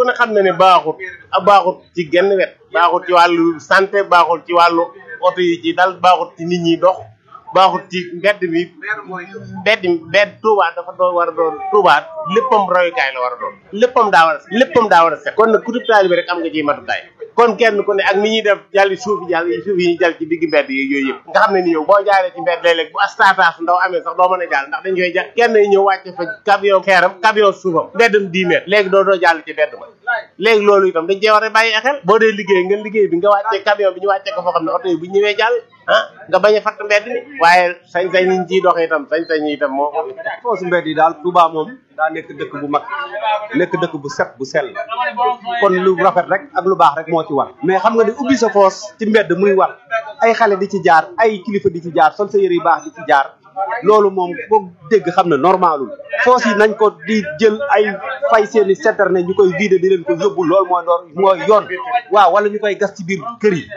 ku ne xam na ne baaxut a baaxut ci genn wet baaxut ci wàllu santé baaxut ci wàllu oto yi ci dal baaxut ci nit ñi dox baaxut ci mbedd mi mbedd mbedd Touba dafa doon war a doon Touba léppam royukaay la war a doon léppam daa war a léppam daa war a set kon nag ku taalibe bi rek am nga ciy matukaay kon kenn ku ne ak ni ñuy def jàlli suuf yi jàll suuf yi ñu jàll ci digg mbedd yi yooyu yëpp nga xam ne ni yow boo jaaree ci mbedd léeg-léeg bu astataas ndaw amee sax doo mën a jàll ndax dañ koy jàll kenn ñëw wàcce fa camion xeeram camion suufam mbeddam 10 mètres léegi doo doo jàll ci mbedd ma léegi loolu itam dañ cee war a bàyyi xel boo dee liggéey nga liggéey bi nga wàccee camion bi ñu wàccee ko foo xam ne oto yi bu ñëwee jàll ah nga bañ a fatt mbedd mi waaye sañ-sañ niñ ciy doxee itam sañ-sañ yi itam moo foosu mbedd yi daal Touba moom daa nekk dëkk bu mag nekk dëkk bu set bu sell kon lu rafet rek ak lu baax rek moo ci war mais xam nga ni ubbi sa foos ci mbedd muy war ay xale di ci jaar ay kilifa di ci jaar sol sa yëre yu baax di ci jaar loolu moom ko dégg xam ne normalul foos yi nañ ko di jël ay fay seeni citerne ñu koy vider di leen ko yóbbu loolu mooy door mooy yoon waaw wala ñu koy gas ci biir kër yi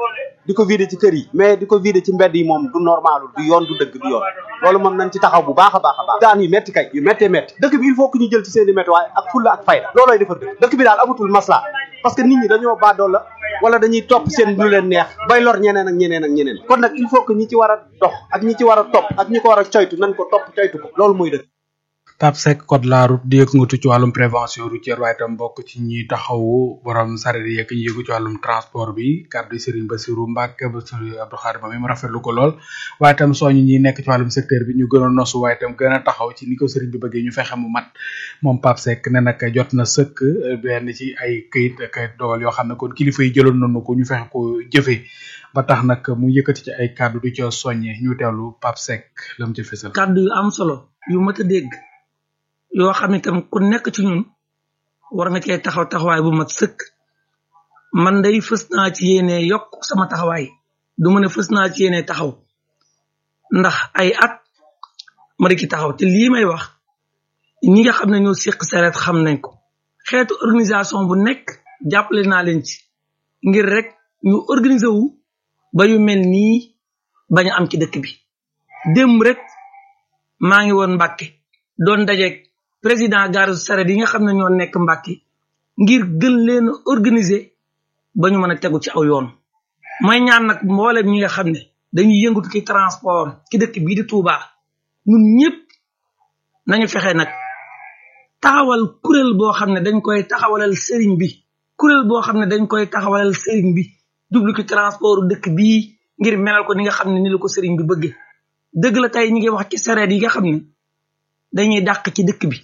di ko vider ci kër yi mais di ko vider ci mbedd yi moom du normalul du yoon du dëgg du yoon loolu moom nañ ci taxaw bu baax a baax a baax daan yu metti kay yu méttee métti dëkk bi il faut que ñu jël ci seen i métti waaye ak fulla ak fayda loolooy defar dëkk dëkk bi daal amatul masla parce que nit ñi dañoo baadoo la wala dañuy topp seen lu leen neex bay lor ñeneen ak ñeneen ak ñeneen kon nag il faut que ñi ci war a dox ak ñi ci war a topp ak ñi ko war a coytu nañ ko topp coytu ko loolu mooy dëkk Pape Seck code la route di yëngatu ci wàllum prévention routière waaye itam bokk ci ñi taxawu borom sareet yi ak ñi yëngu ci wàllum transport bi kàddu Serigne Bassirou Mbacke Bassirou Abdou Khadim mi mu rafetlu ko lool waaye itam soñu ñi nekk ci wàllum secteur bi ñu gën a nosu waaye itam gën a taxaw ci ni ko Serigne bi bëggee ñu fexe mu mat moom Pape Seck ne nag jot na sëkk benn ci ay këyit ak dogal yoo xam ne kon kilifa yi jëloon nañu ko ñu fexe ko jëfee ba tax nag mu yëkkati ci ay kàddu du ca soññe ñu teewlu Pape Seck la mu ci fësal. kàddu yu am solo yu mat a dégg yoo xam ne tam ku nekk ci ñun war nga cee taxaw taxawaay bu mat sëkk man day fës naa ci yéene yokk sama taxawaay du ma ne fës naa ci yéene taxaw ndax ay at ma di ci taxaw te lii may wax ñi nga xam ne ñoo séq sareet xam nañ ko xeetu organisation bu nekk jàppale naa leen ci ngir rek ñu organiser wu ba yu mel nii bañ a am ci dëkk bi démb rek maa ngi woon Mbàkke doon dajeeg président gare saret yi nga xam ne ñoo nekk Mbàkke ngir gën leen a organiser ba ñu mën a tegu ci aw yoon mooy ñaan nag mboolem ñi nga xam ne dañuy yëngatu ci transport ci dëkk bii di Touba ñun ñëpp nañu fexe nag taxawal kuréel boo xam ne dañ koy taxawalal sëriñ bi kuréel boo xam ne dañ koy taxawalal sëriñ bi jublu ci transport dëkk bii ngir melal ko ni nga xam ne ni la ko sëriñ bi bëgge dëgg la tey ñi ngi wax ci sareet yi nga xam ne dañuy dàq ci dëkk bi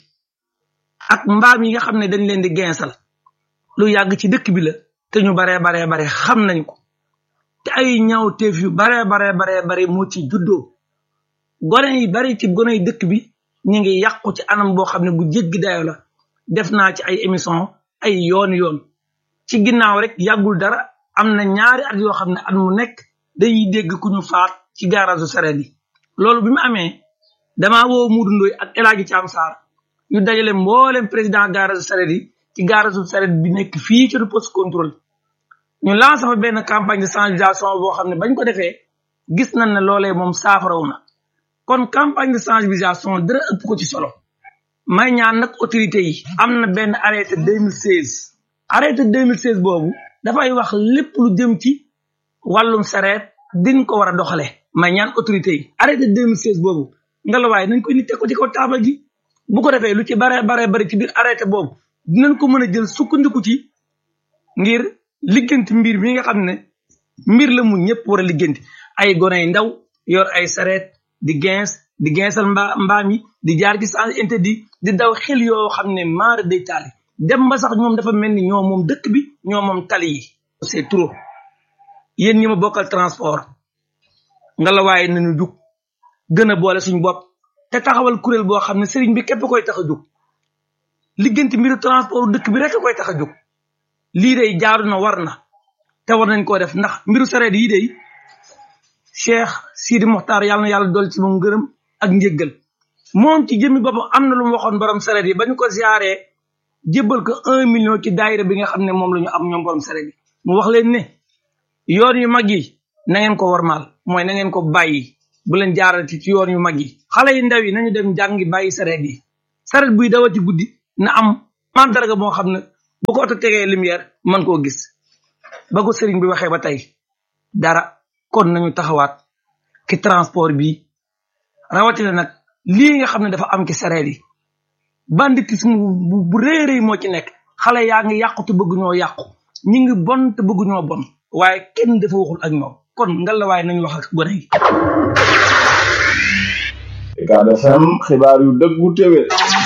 ak mbaam yi nga xam ne dañ leen di geensal lu yàgg ci dëkk bi la te ñu baree baree bare xam nañ ko te ay ñaawteef yu baree baree baree bare moo ci juddoo gone yi bari ci gone yi dëkk bi ñu ngi yàqu ci anam boo xam ne bu jéggi dayo la def naa ci ay émission ay yoon yoon ci ginnaaw rek yàggul dara am na ñaari at yoo xam ne at mu nekk dañuy dégg ku ñu faat ci garage sareet yi loolu bi mu amee damaa woo Muudu Ndoy ak El Hadji Thiam Sarr ñu dajale mboolem président garage sareet yi ci garage sareet bi nekk fii ci poste contrôle ñu lancé fa benn campagne de sensibilisation boo xam ne bañ ko defee gis nañ ne loolee moom saafaraw na kon campagne de sensibilisation dara ëpp ko ci solo may ñaan nag autorité yi am na benn arrêté 2016 arrêté 2016 boobu dafay wax lépp lu jëm ci wàllum sareet diñ ko war a doxale may ñaan autorité yi arrêté 2016 boobu ngelawaay nañ koy nit teg ko ci kaw taabal ji bu ko defee lu ci bare bare bari ci biir arrêté boobu dinañ ko mën a jël sukkandiku ci ngir ligganti mbir mi nga xam ne mbir la mu ñëpp war a ligganti ay gone yu ndaw yor ay sareet di gens di gensal mba mbaam yi di jaar ci sens interdit di daw xel yoo xam ne maara day taali dem ba sax ñoom dafa mel ni ñoo moom dëkk bi ñoo moom tali yi c'est trop yéen ñi ma bokkal transport ngelawaay nañu jug gën a boole suñu bopp te taxawal kuréel boo xam ne sëriñ bi képp koy tax a jóg ligganti mbiru transport dëkk bi rek koy tax a jóg lii day jaaru na war na te war nañ koo def ndax mbiru sareet yi day cheikh sidi moxtaar yàlla na yàlla dool ci moom ngërëm ak njëggal moom ci jëmmi boppam am na lu mu waxoon borom sareet yi ba ñu ko ziaree jébbal ko un million ci daayira bi nga xam ne moom la ñu am ñoom borom sareet yi mu wax leen ne yoon yu mag yi na ngeen ko warmaal mooy na ngeen ko bàyyi bu leen jaarati ci yoon yu mag yi xale yi ndaw yi nañu dem jàngi bàyyi sareet yi sareet buy dawati guddi na am mandarga moo xam ne bu ko oto tegee lumière man koo gis ba ko sëriñ bi waxee ba tey dara kon nañu taxawaat ci transport bi rawatina nag lii nga xam ne dafa am ci sareet yi banditisme bu bu rëy rëy moo ci nekk xale yaa ngi yàqu te bëgg ñoo yàqu ñi ngi bon te bëgg ñoo bon waaye kenn dafa waxul ak ñoom kon ngalla waaye nañu wax ak gone yi Ucab FM xibaar yu dëggu téwé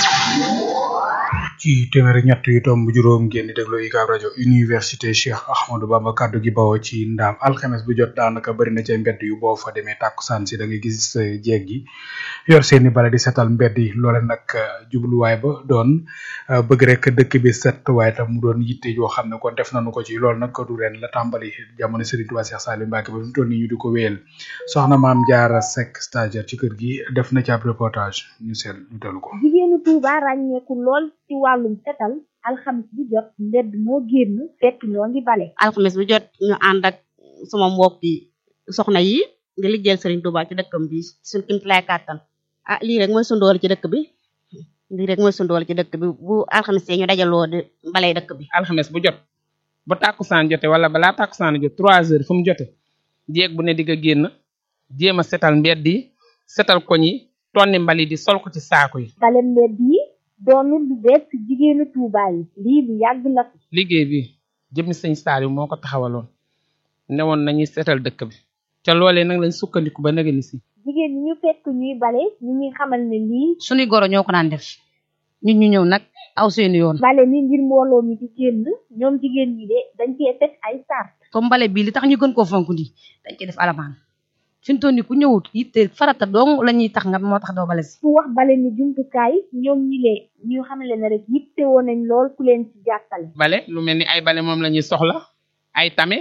ci téeméer ñett yu tomb juróom ngeen di déglu UCAB rajo université Cheikh Ahmadou Bamba kaddu gi bawoo ci ndaam alxames bu jot daanaka bëri na ca mbedd yu boo fa demee tàkkusaan si da ngay gis jeeg gi yor seeni bale di setal mbedd yi loole nag jubluwaay ba doon bëgg rek dëkk bi set waaye tam mu doon yitte yoo xam ne kon def nañu ko ci loolu nag du ren la tàmbali jamono Serigne Touba Cheikh Salim Mbacke ba fi mu toll nii ñu di ko wéyal soxna maam Jaara Seck stagiaire ci kër gi def na ci ab reportage ñu seet ñu dellu ko. jigéenu Touba ràññeeku lool ci wàllum setal alxamis bu jot mbedd moo génn fekk ñoo ngi bale alxames bu jot ñu ànd ak sama mbokki soxna yi di liggéeyal Serigne Touba ci dëkkam bi suñ kimtalaay kàttan ah lii rek mooy sundool ci dëkk bi lii rek mooy sundool ci dëkk bi bu alxames ñu dajaloo di balay dëkk bi alxames bu jot bu tàkkusaan jote wala balaa tàkkusaan jot trois heures fu mu jote jéeg bu ne di nga génn jéem a setal mbedd yi setal koñ yi tonni mbali di sol ko ci saako yi bale mbedd yi doonul lu bees ci jigéenu Touba yi lii lu yàgg la fi liggéey bi jëmmi sëñ Saliou moo ko taxawaloon newoon nañuy setal dëkk bi ca loolee nag lañ sukkandiku ba nag ni si jigéen ñi ñu fekk ñuy bale ñu ngi xamal ne lii suñuy goro ñoo ko daan def ñun ñu ñëw nag aw seeni yoon bale mi ngir mbooloo mi di génn ñoom jigéen ñi de dañ cee teg ay sart comme mbale bii li tax ñu gën koo fonk nii dañ ci def alamaan fi mu toll nii ku ñëwut yitte farata dong la ñuy tax nga moo tax doo bale si ku wax bale ni jumtukaay ñoom ñi lee ñu xamle ne rek yitte woon nañ lool ku leen ci jàppale bale lu mel ni ay bale moom la ñuy soxla ay tame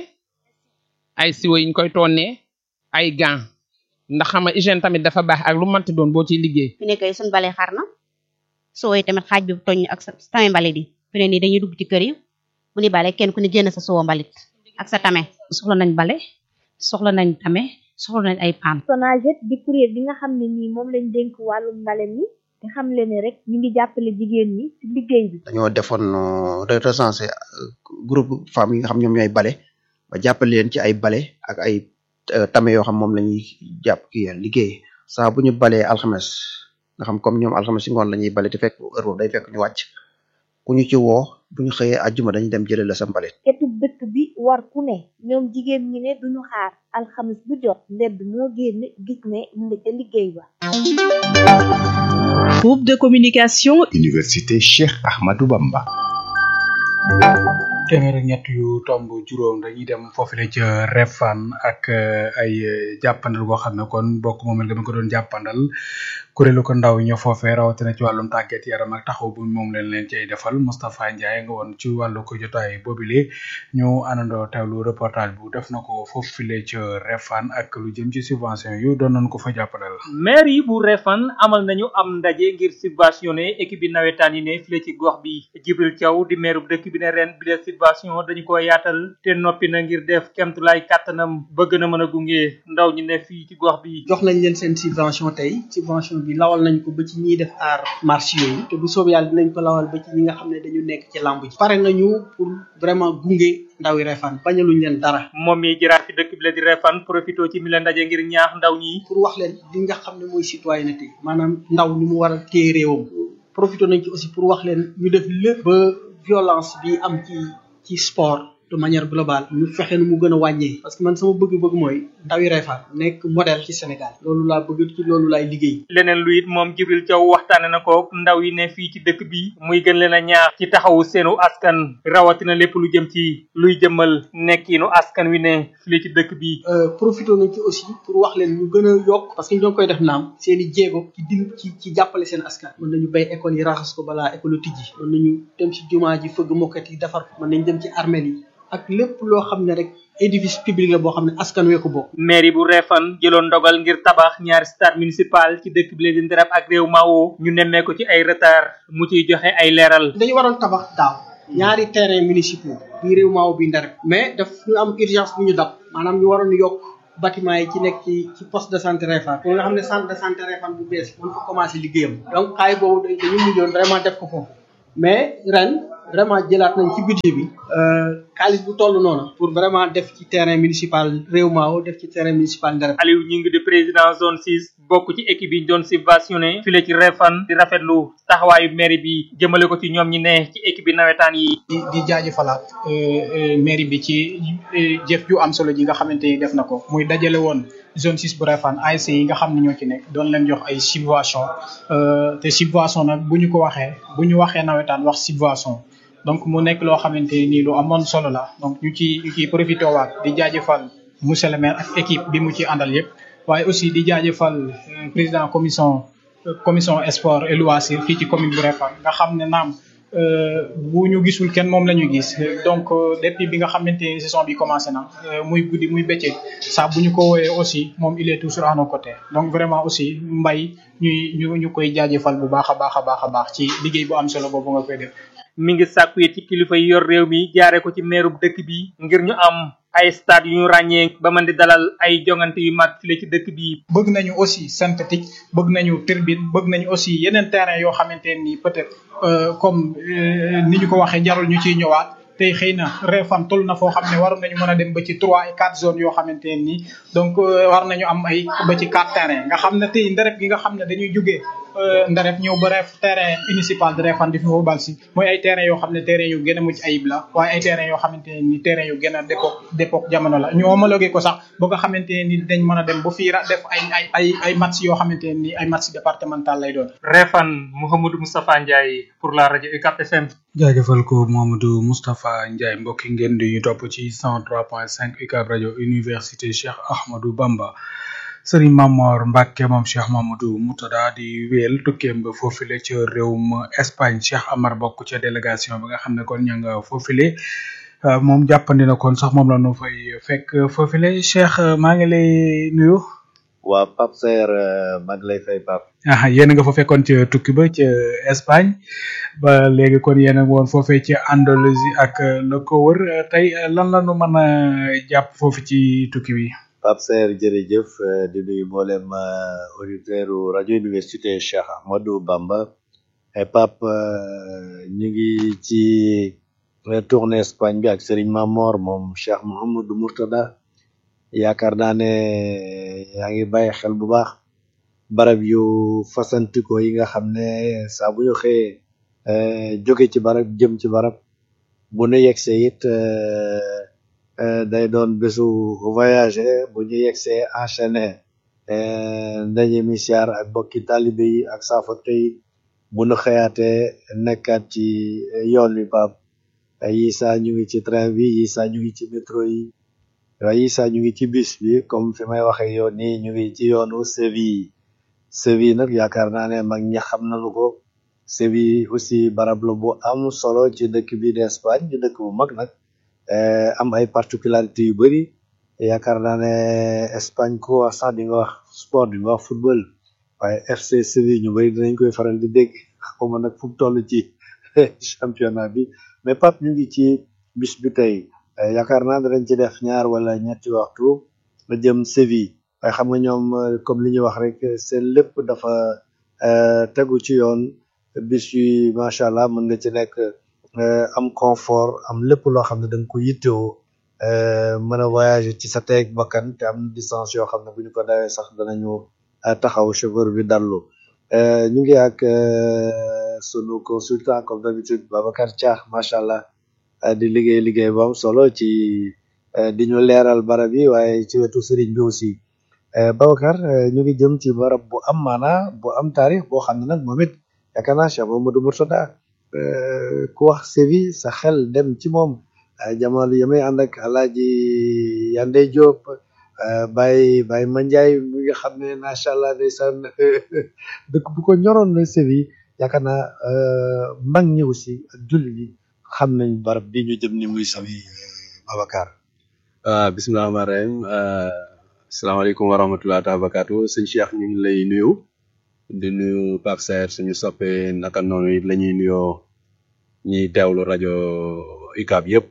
ay siwo yiñ koy tonnee ay gants ndax xam nga hygiène tamit dafa baax ak lu mënti doon boo ciy liggéey fi nekk suñ bale xar na soo yi tamit xaaj bi toñ ak sa tame mbalit yi fi ne nii dañuy dugg ci kër yi bu ni bale kenn ku ne génn sa soo mbalit ak sa tame soxla nañ bale soxla nañ tame soxla nañ ay paan Sonaget di kuréel bi nga xam ne nii moom lañ dénk wàllum mbale mi te xam le ne rek ñu ngi jàppale jigéen ñi ci liggéey bi dañoo defoon recensé groupe femmes yi nga xam ñoom ñooy bale ba jàppale leen ci ay bale ak ay tame yoo xam moom la ñuy jàpp kii liggéey saa bu ñu balee alxames nga xam comme ñoom alxames si ngoon la ñuy bale te fekk heure boobu day fekk ñu wàcc ku ñu ci woo bu ñu xëyee àjjuma dañuy dem jëlee la sa mbalit ketub dëkk bi war ku ne ñoom jigéen ñi ne duñu xaar alxames bu jot mbedd moo génn gis ne mu nga ca liggéey ba Groupe de communication Université Cheikh Ahmadou Bamba téeméer ak ñett yu tomb juróom dañuy dem foofule ca refan ak ay jàppandal goo xam ne kon bokk moom dama ko doon jàppandal kuréelu ko ndaw ñoo foofee rawatina ci wàllum tàggat yaram ak taxaw bu moom leen leen cay defal Moustapha Ndiaye nga woon ci wàllu ko jotaay boobile ñu àndandoo teewlu reportage bu def na ko foofule ca refan ak lu jëm ci subvention yu doon nañ ko fa jàppandal maire yi bu refan amal nañu am ndaje ngir subventionné équipe bi nawetaan yi ne file ci gox bi Jibril Thiaw di maire bu dëkk bi ne ren bi de subvention dañu ko yaatal te noppi na ngir def kemtulaay kàttanam bëgg na mën a gunge ndaw ñi ne fii ci gox bi jox nañ leen seen subvention tey subvention bi lawal nañ ko ba ci ñiy def aar marché yooyu te bu soob yàlla dinañ ko lawal ba ci ñi nga xam ne dañu nekk ci lamb ji pare nañu pour vraiment gunge ndawi refan bañaluñ leen dara moom mi jëraat ci dëkk bi la di refan profito ci mi la ndaje ngir ñaax ndaw ñi pour wax leen li nga xam ne mooy citoyenneté maanaam ndaw ni mu war a téye réewam profito nañ ci aussi pour wax leen ñu def lépp ba violence bi am ci ci sport de manière globale ñu fexe nu mu gën a wàññee parce que man sama bëgg-bëgg mooy ndawi Refane nekk modèle ci Sénégal loolu laa bëgg ci loolu laay liggéey leneen lu it moom Jibril Thiaw waxtaane na ko ndaw yi ne fii ci dëkk bi muy gën leen a ñaax ci taxawu seenu askan rawatina lépp lu jëm ci luy jëmmal nekkiinu askan wi ne fii ci dëkk bi profité nañ ci aussi pour wax leen ñu gën a yokk parce que ñoo koy def naam seen i jéego ci dim ci ci jàppale seen askan mën nañu bay école yi raxas ko balaa école tijji mën nañu dem ci jumaa ji fëgg mokkat yi defar ko mën nañ dem ci armel yi ak lépp loo xam ne rek édifice public la boo xam ne askan wee ko bokk mairie bu Refane jëloon ndogal ngir tabax ñaari stade municipal ci dëkk bi leen di Nderab ak réew Mawo ñu nemmee ko ci ay retard mu ciy joxe ay leeral dañu waroon tabax daaw ñaari terrain municipaux bii réew Mawo bi Nderab mais daf ñu am urgence bu ñu dab maanaam ñu waroon yokk bâtiment yi ci nekk ci ci poste de santé Refane pour nga xam ne centre de santé Refane bu bees mën ko commencé liggéeyam donc xaay boobu dañu mujjoon vraiment def ko foofu mais ren vraiment jëlaat nañ ci budget bi xaalis bu toll noonu pour vraiment def ci terrain municipal réew maaw def ci terrain municipal Ndarem Aliou ñi ngi di président zone 6 bokk ci équipe yi ñu doon subventionné file ci Refane di rafetlu taxawaayu mairie bi jëmale ko ci ñoom ñi ne ci équipe bi nawetaan yi di di jaajëfalaat mairie bi ci jëf ju am solo ji nga xamante ni def na ko muy dajale woon zone 6 bu Refane ASC yi nga xam ne ñoo ci nekk doon leen jox ay subvention te subvention nag bu ñu ko waxee bu ñu waxee nawetaan wax subvention donc mu nekk loo xamante ni lu amoon solo la donc ñu ci ñu ciy profité waat di jaajëfal monsieur le maire ak équipe bi mu ci àndal yëpp waaye aussi di jaajëfal président commission commission sport et loisir fii ci commune bu Refane nga xam ne naam bu ñu gisul kenn moom la ñu gis donc depuis bi nga xamante ni saison bi commencé na muy guddi muy bëccëg saa bu ñu ko wooyee aussi moom il est toujours à nos côtés donc vraiment aussi mbay ñuy ñu ñu koy jaajëfal bu baax a baax a baax a baax ci liggéey bu am solo boobu nga koy def. mi ngi sàkku it ci kilifa yi yor réew mi jaare ko ci meerub dëkk bi ngir ñu am ay stade yu ñu ràññee ba mën di dalal ay jongante yu mag file ci dëkk bi bëgg nañu aussi synthétique bëgg nañu turbine bëgg nañu aussi yeneen terrain yoo xamante ni peut-être comme ni ñu ko waxee jarul ñu ciy ñëwaat tey xëy na Refane toll na foo xam ne waroon nañu mën a dem ba ci trois et quatre zones yoo xamante ne nii donc war nañu am ay ba ci quatre terrain nga xam ne tey ndareb gi nga xam ne dañuy jógee ndareb ñëw ba ref terrain municipal de Refane di fi football si mooy ay terrain yoo xam ne terrain yu gën a mucc ayib la waaye ay terrain yoo xamante ne ni terrain yu gën a d'époque d'époque jamono la ñu homologué ko sax ba nga xamante ne ni dañ mën a dem ba fii def ay ay ay ay match yoo xamante ne ni ay match départemental lay doon Refane Mouhamadou Moustapha Ndiaye pour la rajo UCAP FM jaajëfal ko Mamadou Moustapha Ndiaye mbokki ngeen di ñu topp ci 103.5 UCAB rajo université Cheikh Ahmadou Bamba Serigne Mamor Mbacke moom Cheikh Mamadou Moutada di wéyal tukkeem ba foofile ca réewum Espagne Cheikh Amar bokk ca délégation bi nga xam ne kon ña nga foofile moom jàppandi na kon sax moom la nu fay fekk foofile Cheikh maa ngi lay nuyu. waa Pape Saer maa ngi lay fay Pape. ah yéen nga fa fekkoon ca tukki ba ca Espagne ba léegi kon yéen a ngi woon foofee ca Andalousie ak la ko wër tey lan la nu mën a jàpp foofu ci tukki bi. Pape Saer jërëjëf di nuyu mboolem auditeur rajo université Cheikh Ahmadou Bamba et Pape ñu ngi ci tournée Espagne bi ak Serigne Mamor moom Cheikh Mouhamadou Mourtada yaakaar naa ne yaa ngi bàyyi xel bu baax barab yu fasantikoo yi nga xam ne saa bu ñu xëyee jóge ci barab jëm ci barab bu nu yegsee it day doon bésu voyager bu ñu yegsee enchaîné ndaje mi siyaar ak bokki talibe yi ak saafarte yi bu nu xëyaatee nekkaat ci yoon wi Pape yi saa ñu ngi ci train bi yi saa ñu ngi ci métro yi waaye sax ñu ngi ci bis bi comme fi may waxee yoon nii ñu ngi ci yoonu Séville Séville nag yaakaar naa ne mag ñi xam nañu ko Séville aussi barab la bu am solo ci dëkk bi d'Espagne di dëkk bu mag nag am ay particularités yu bëri yaakaar naa ne Espagne ko wax sax di nga wax sport di nga wax football waaye FC Séville ñu bëri dinañ koy faral di dégg xawma nag fu mu toll ci championnat bi mais Pape ñu ngi ci bis bi tey yaakaar naa danañ ci def ñaar wala ñetti waxtu la jëm Séville waaye xam nga ñoom comme li ñuy wax rek seen lépp dafa tegu ci yoon bis yi macha allah mën nga ci nekk am confort am lépp loo xam ne da nga ko yittewoo mën a voyager ci sa teeg bakkan te am distance yoo xam ne bu ñu ko dawee sax danañu taxaw chauffeur bi dallu ñu ngi ak sunu consultant comme d'habitude Babacar Thiax macha allah di liggéey liggéey bu am solo ci di ñu leeral barab yi waaye ci wetu sëriñ bi aussi Babacar ñu ngi jëm ci barab bu am maana bu am taarix boo xam ne nag moom it yaakaar naa Cheikh Mamadou Mourtada ku wax Séville sa xel dem ci moom jamono yi may ànd ak Alaaji Yande Diop Baye Baye Mandiaye mi nga xam ne macha allah ndeysaan dëkk bu ko ñoroon la Séville yaakaar naa mag ñi aussi ak jullit yi xam nañ barab bi ñu jëm ni muy sawi Babacar waaw bisimilah rahmaan rahim asalaamaaleykum wa rahmatulah taala barakaatu sëñ Cheikh ñu ngi lay nuyu di nuyu Pape Saer suñu soppe naka noonu it la ñuy nuyoo ñiy teewlu rajo UCAB yëpp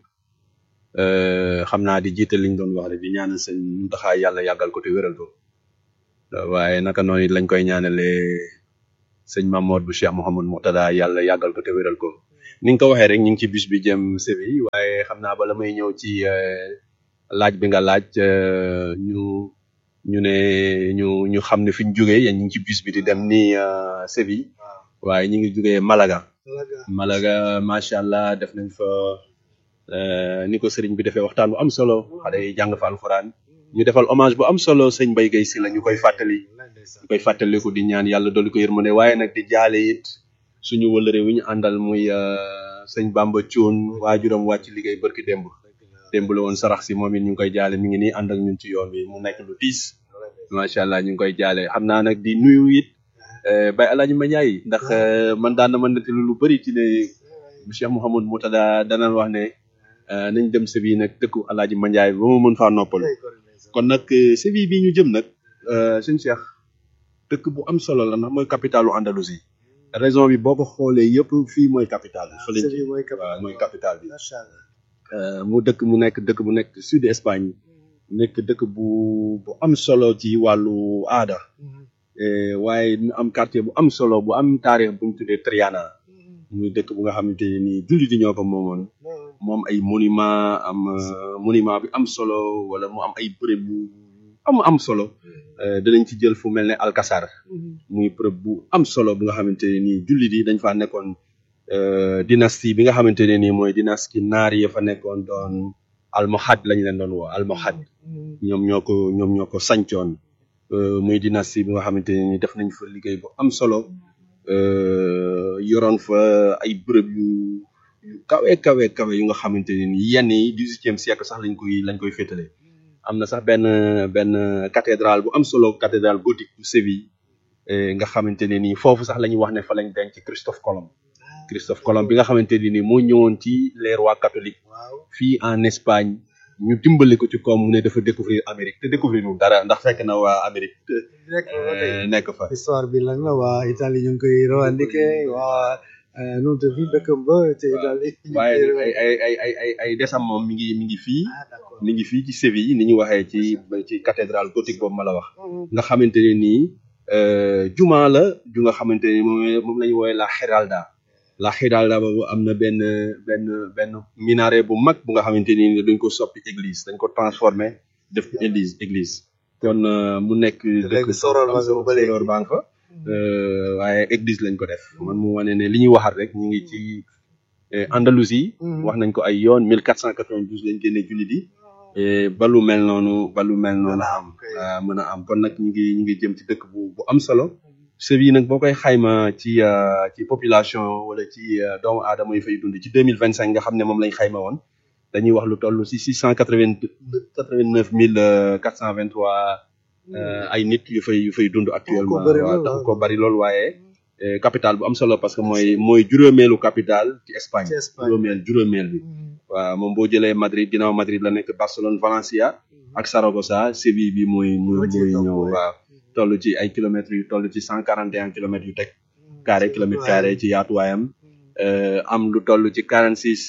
xam naa di jiite liñ doon wax rek di ñaanal sëñ Muntaxa yàlla yàggal ko te wéral ko waaye naka noonu it lañ koy ñaanale sëñ Mamour bu Cheikh Mouhamadou Mourtada yàlla yàggal ko te wéral ko ni nga ko waxee rek ñu ngi ci bus bi jëm Séville waaye xam naa bala may ñëw ci euh, laaj bi nga laaj euh, ñu ñu ne ñu ñu xam ne fi ñu jógee yéen ñu ngi ci bus bi di dem ni euh, Séville waaye ñu ngi jógee Malaga Malaga macha allah def nañ fa euh, ni ko sëriñ bi defee waxtaan bu am solo xale yi jàng fa alxuraan ñu defal hommage bu am solo sëñ Mbaye Guèye si la ñu koy fàttali ñu koy fàttaliku di ñaan yàlla dolli ko yërmande waaye nag di jaale it suñu wëlëre wi ñu àndal muy euh, sëñ Bamba Thioune waajuram wàcc liggéey barki démb démb la woon sarax si moom it ñu ngi koy jaale mi ngi nii ànd ak ñun ci yoon bi mu nekk lu tiis macha allah ñu ngi koy jaale xam naa nag di nuyu it euh, Baye Alaaji Mandiaye ndax euh, man daan na ma nettali lu bëri ci ne Cheikh Mouhamadou Moutada danaan wax ne euh, nañ dem Séville nag dëkku Alaaji Mandiaye ba ma mën faa noppalu kon nag euh, Séville bi ñu jëm nag euh, sëñ Cheikh dëkk bu am solo la ndax mooy capitalu Andalousie raison bi boo ko xoolee yëpp fii mooy capital bi fa lañ ci waaw mooy capital bi Euh, mu dëkk mu nekk dëkk bu nekk sud Espagne nekk dëkk bu bu am solo ci wàllu aada Eh, waaye mu am quartier bu am solo bu am taarix bu ñu tuddee Triana muy dëkk bu nga xamante ne nii jullit yi ñoo ko moomoon moom ay monument am euh, monument bi am solo wala mu am ay bërëb yu am am solo Euh, dinañ ci jël fu mel ne Alcazar muy bërëb bu am solo bu nga xamante ne nii jullit yi dañ faa nekkoon euh, dynastie bi nga xamante ne nii mooy dynastie naar yi fa nekkoon doon almohad lañ leen doon woo almohad ñoom ñoo ko ñoom ñoo ko sancoon euh, muy dynastie bi nga xamante ne nii def nañ fa liggéey bu am solo euh, yoroon fa ay bërëb yu yu kawe kawe kawe yu nga xamante ne nii yenn yi dix-huitième siècle sax lañ koy lañ koy féetale am na sax benn benn cathédrale bu am solo cathédrale gothique bu Séville eh, nga xamante ne nii foofu sax la ñuy wax ne fa lañ denc Christophe Colomb Christophe Colomb bi nga xamante ne nii moo ñëwoon ci les rois catholiques fii en Espagne ñu dimbali ko ci koom mu ne dafa découvrir Amérique te découvrir ñu dara ndax fekk na waa Amérique eh, nekk fa histoire bi lan la waa Italie ñu ngi koy revendiquer waa nu mu tudd dëkkam ba te Italie waaye nag ay ay ay ay ay ay desam moom mi ngi mi ngi fii mi ngi fii ci Séville ni ñu waxee ci ci cathédrale gothique boobu ma la wax nga xamante ne nii euh, juma la ju nga xamante ne moom moom la ñu woowee la Giralda la Giralda boobu am na benn benn benn minaret bu mag bu nga xamante ni dañ ko soppi église dañ ko transformé def ko église église kon euh, mu nekk dëkk soror ba nga ba léegi. soror baa nga fa euh, waaye église lañ ko def man mu wane ne li ñuy waxat rek ñu ngi ci eh, Andalousie wax nañ ko ay yoon 1492 lañ génne jullit yi eh, ba lu mel noonu ba lu mel noonu am ah, mën a am kon nag ñu ngi ñu ngi jëm ci dëkk bu bu am solo Séville nag boo koy xayma ci euh, ci population wala ci euh, doomu aadama yi fay dund ci 2025 nga xam ne moom lañ xayma woon dañuy wax lu toll si 689 423 euh, ay nit yu fay yu fay dund actuellement bari waaw lool, tax ah. ko bari lool waaye eh, capital bu am solo parce que mooy mooy juróomeelu capital ci Espagne Ci Espagne. juróomeel juróomeel bi waaw moom boo jëlee Madrid ginnaaw Madrid la nekk Barcelone Valencia ak Saragossa Séville bi mooy mooy mooy ñëw waaw toll ci ay kilomètres yu toll ci cent quarante et un kilomètres yu teg carré kilomètre carré ci yaatuwaayam euh, am lu toll ci quarante six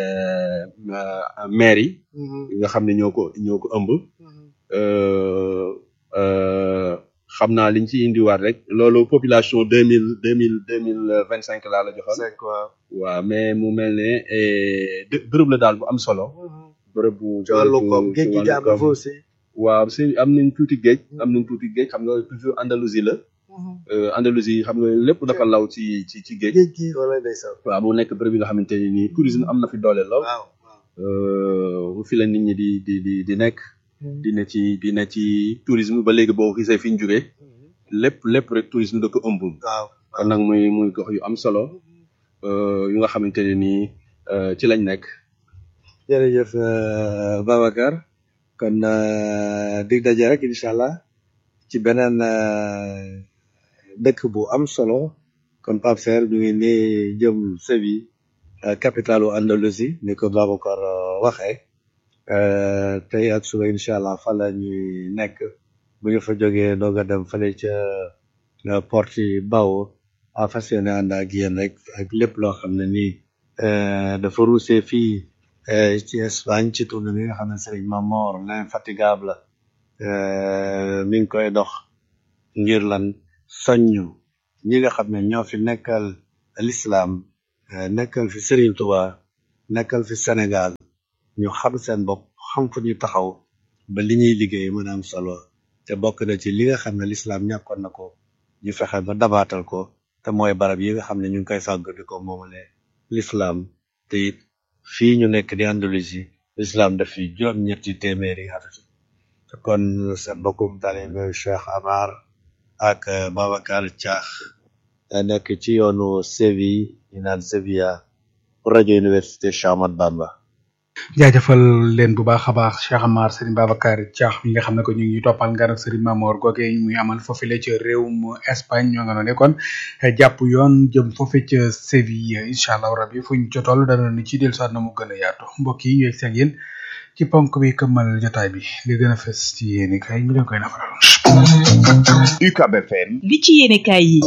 maires yi yi nga xam ne ñoo ko ñoo ko ëmb euh, euh, xam naa liñ ci indiwaat rek loolu population deux mille deux mille deux mille vingt cinq laa la joxoon waaw mais mu mel ne eh, dë- bërëb la daal bu am solo bërëb bu ci wàllu bërëb koom bu- géej ci gi wàllu jaar na koom. fa aussi waaw si am nañ tuuti géej am nañ tuuti géej xam nga toujours Andalousie la euh, Andalousie xam nga lépp dafa law ci ci ci géej géej gi wala ndeysaan waaw mu nekk bërëb yi nga xamante ne nii tourisme am na fi doole lool euh, fi la nit ñi di di di di nekk di ne ci di ne ci tourisme ba léegi boo gisee fi ñu jógee lépp lépp rek tourisme da ko ëmb waaw kon nag muy muy gox yu am solo euh, yu nga xamante ne nii euh, ci lañ nekk jërëjëf euh, Babacar kon euh, dig daje rek incha allah ci beneen euh, dëkk bu am solo kon Pape Serre ñu ngi nii jëm Séville euh, capitalu Andalousie ni ko Babacar euh, waxee euh, tey ak suba incha allah fa la ñuy nekk bu ñu fa jógee doog a dem fële ca euh, Portimao a fas yéene ànd ak yéen rek ak lépp loo xam ne nii euh, dafa ruusee fii euh, ci Espagne ci tournée bi nga xam ne Serigne Mamor l'infatigable euh, mi ngi koy dox ngir lan soññu ñi nga xam ne ñoo fi nekkal l'islam nekkal fi Serigne Touba nekkal fi Sénégal ñu xam seen bopp xam fu ñu taxaw ba li ñuy liggéey mën a am solo te bokk na ci li nga xam ne lislaam ñàkkoon na ko ñu fexe ba dabaatal ko te mooy barab yi nga xam ne ñu ngi koy fàgg di ko moomale lislaam te it fii ñu nekk di Andalousie lislaam daf fi juróom-ñetti téeméeri at te kon seen bokkum taalibe Cheikh Amar ak Babacar Thiakh nekk ci yoonu Séville ñu naan Sevilla pour rajo université Cheikh Ahmadou Bamba jaajëfal leen bu baax a baax Cheikh Amar Serigne Babacar Thiakh mi nga xam ne ko ñu ngi toppal ngan ak Serigne Mamor goge muy amal foofile ca réewum Espagne ñoo nga noone kon jàpp yoon jëm foofe ca Séville incha allah rabbi fu ñu jotool dana ni ci del soit na mu gën a yaatu mbokk yi yeeg seen yéen ci ponk bi këmmal jotaay bi li gën a fes ci yéen kay ñu leen koy nafaral UCAB FM li ci yéene kaay yi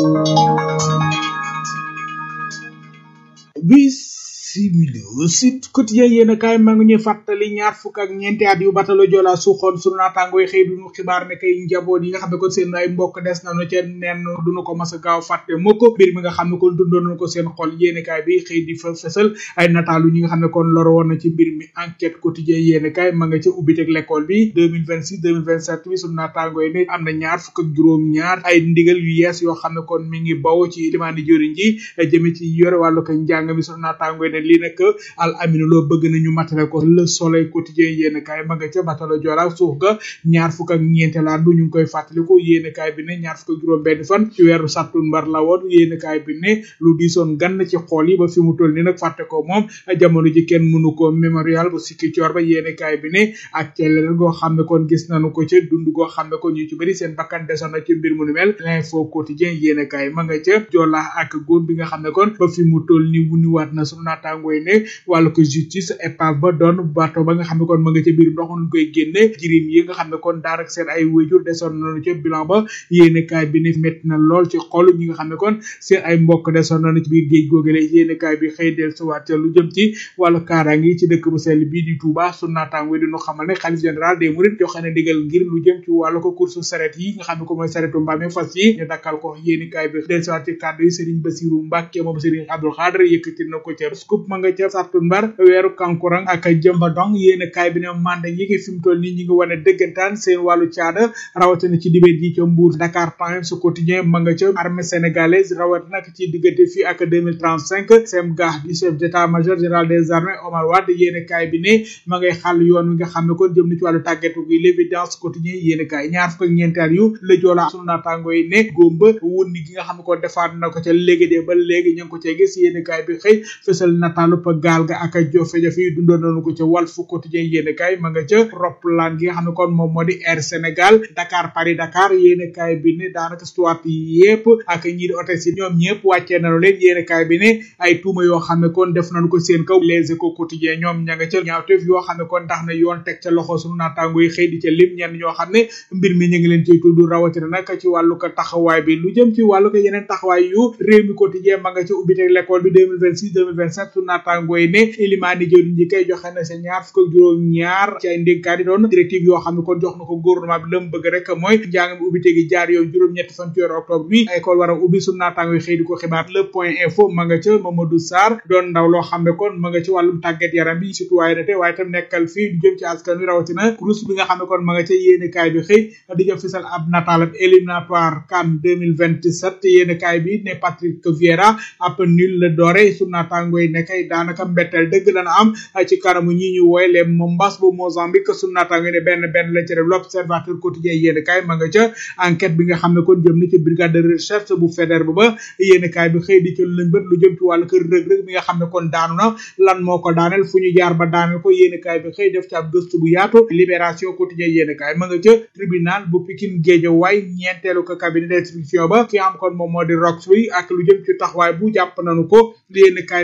bisimila Sud Quotidien yéen a kaay maa ngi ñuy fàttali ñaar fukk ak ñeenti at yu batalo Joola suuxoon sunu naataangooy xëy duñu xibaar ne kay njaboot yi nga xam ne kon seen ay mbokk des nañu ca nenn duñu ko mas a gaaw fàtte mukk mbir mi nga xam ne kon dundoon nañu ko seen xol yéen a kaay bi xëy di fa fësal ay nataalu ñi nga xam ne kon loro woon na ci mbir mi enquête quotidien yéen a kaay ma nga ca ubbiteg l'école bi 2026 2027 bi sunu naataangooy ne am na ñaar fukk ak juróom ñaar ay ndigal yu yees yoo xam ne kon mi ngi baw ci limaani jëriñ ji jëme ci yore wàllu ko njàng mi sunu naataangooy ne lii nag al aminu loo bëgg nañu matale ko le soleil quotidien yéen kaay ma nga ca batalo Joola suuf ga ñaar fukk ak ñeenteelaat bu ñu ngi koy fàttaliku yéen kaay bi ne ñaar fukk ak juróom benn fan ci weeru sàttumbar la woon yéen kaay bi ne lu diisoon gann ci xool yi ba fi mu toll ni nag fàtte ko moom jamono ji kenn mënu ko mémorial bu sikki coor ba yéen kaay bi ne ak celel goo xam ne kon gis nañu ko ca dund goo xam ne kon ñu ci bëri seen bakkan desoon na ci mbir mu nu mel l'info quotidien yéen kaay ma nga ca Joola ak góom bi nga xam ne kon ba fi mu toll ni wuniwaat na sunu naataangooy ne wàllu ko justice épave ba doon bato ba nga xam ne kon ma nga ca biir ndox ñu koy génne jirim yi nga xam ne kon daarak seen ay wéjur desoon nañu ca bilan ba yéene kaay bi ne métti na lool ci xol ñi nga xam ne kon seen ay mbokk desoon nañu ci biir géej googale yéene kaay bi xëy del suwaat ca lu jëm ci wàllu kaaraange yi ci dëkk bu sell bii di Touba su naataango di ñu xamal ne xalif général des mourides joxe na digal ngir lu jëm ci wàllu ko course saret yi nga xam ne ko mooy saretu mbaam fas yi ñu dakkal ko yéene kaay bi del suwaat ci kàddu yi Serigne Bassirou Mbacke moom Serigne Abdou Khadre yëkkati na ko ca scoop ma nga ca sartu mbar weeru kankurang ak jëmba dong yéen kaay bi ne manda yi ngi fi mu toll nii ñi ngi wane dëggantaan seen wàllu caada rawatina ci dibéet ji ca Mbour Dakar Times quotidien ma nga ca armée sénégalaise rawatina ci diggante fii ak 2035 sem gaax di chef d'état major général des armées Omar Wade yéen kaay bi ne ma ngay xàll yoon wi nga xam ne kon jëm na ci wàllu tàggatu gi l'évidence quotidien yéen kaay ñaar fukk ak ñeenteel yu la joola sunu naataango yi ne góomba wundi gi nga xam ne kon defaat na ko ca léegi de ba léegi ñu ngi ko cee gis yéen kaay bi xëy fësal nataalu pa gaal ga ak jafe-jafe yi dundoon nañu ko ca Walf Quotidien yéene kaay ma nga ca roplaan gi nga xam ne kon moom moo di Air Sénégal Dakar Paris Dakar yéene kaay bi ne daanaka stuart yi yépp ak ñi di hôtesse yi ñoom ñëpp wàccee nañu leen yéene kaay bi ne ay tuuma yoo xam ne kon def nañu ko seen kaw Les Échos Quotidien ñoom ña nga ca ñaawteef yoo xam ne kon tax na yoon teg ca loxo sunu naataango yi xëy di ca lim ñenn ñoo xam ne mbir mi ñu ngi leen ciy tudd rawatina nag ci wàllu ko taxawaay bi lu jëm ci wàllu ko yeneen taxawaay yu réew mi quotidien ma nga ca ubbite l'école bi 2026 2027 sunu naataango yi ne ilimaani jëriñ ji kay joxe na sa ñaar fukk ak juróom ñaar ci ay ndénkaan yi doon directive yoo xam ne kon jox na ko gouvernement bi lam bëgg rek mooy njàng mi ubbite gi jaar yoon juróom-ñetti fan ci weeru octobre bi école war a ubbi su naataango yi xëy di ko xibaar le point info ma nga ca Mamadou Sarr doon ndaw loo xam ne kon ma nga ci wàllum tàggat yaram bi citoyenneté waaye tam nekkal fii du jëm ci askan wi rawatina kurus bi nga xam ne kon ma nga ca yéene kaay bi xëy di jëm fisal ab nataalam éliminatoire CAN 2027 yéene kaay bi ne Patrick Vieira ab nul la doore su naataango yi ne kay daanaka mbetteel dëgg dana am ci kanamu ñi ñu wooye les Mombas bu Mozambique sunu naataango ne benn benn la ci def l'observateur quotidien yéen kaay ma nga ca enquête bi nga xam ne kon jëm na ci brigade de recherche bu fédère ba ba yéen kaay bi xëy di ci lëñ bët lu jëm ci wàllu kër rëg-rëg bi nga xam ne kon daanu na lan moo ko daaneel fu ñu jaar ba daaneel ko yéen kaay bi xëy def ci ab gëstu bu yaatu libération quotidien yéen kaay ma nga ca tribunal bu Pikine Guédiawaye ñeenteelu ko cabinet d'instruction ba ki am kon moom moo di rox bi ak lu jëm ci taxawaay bu jàpp nañu ko yéen kaay bi nekk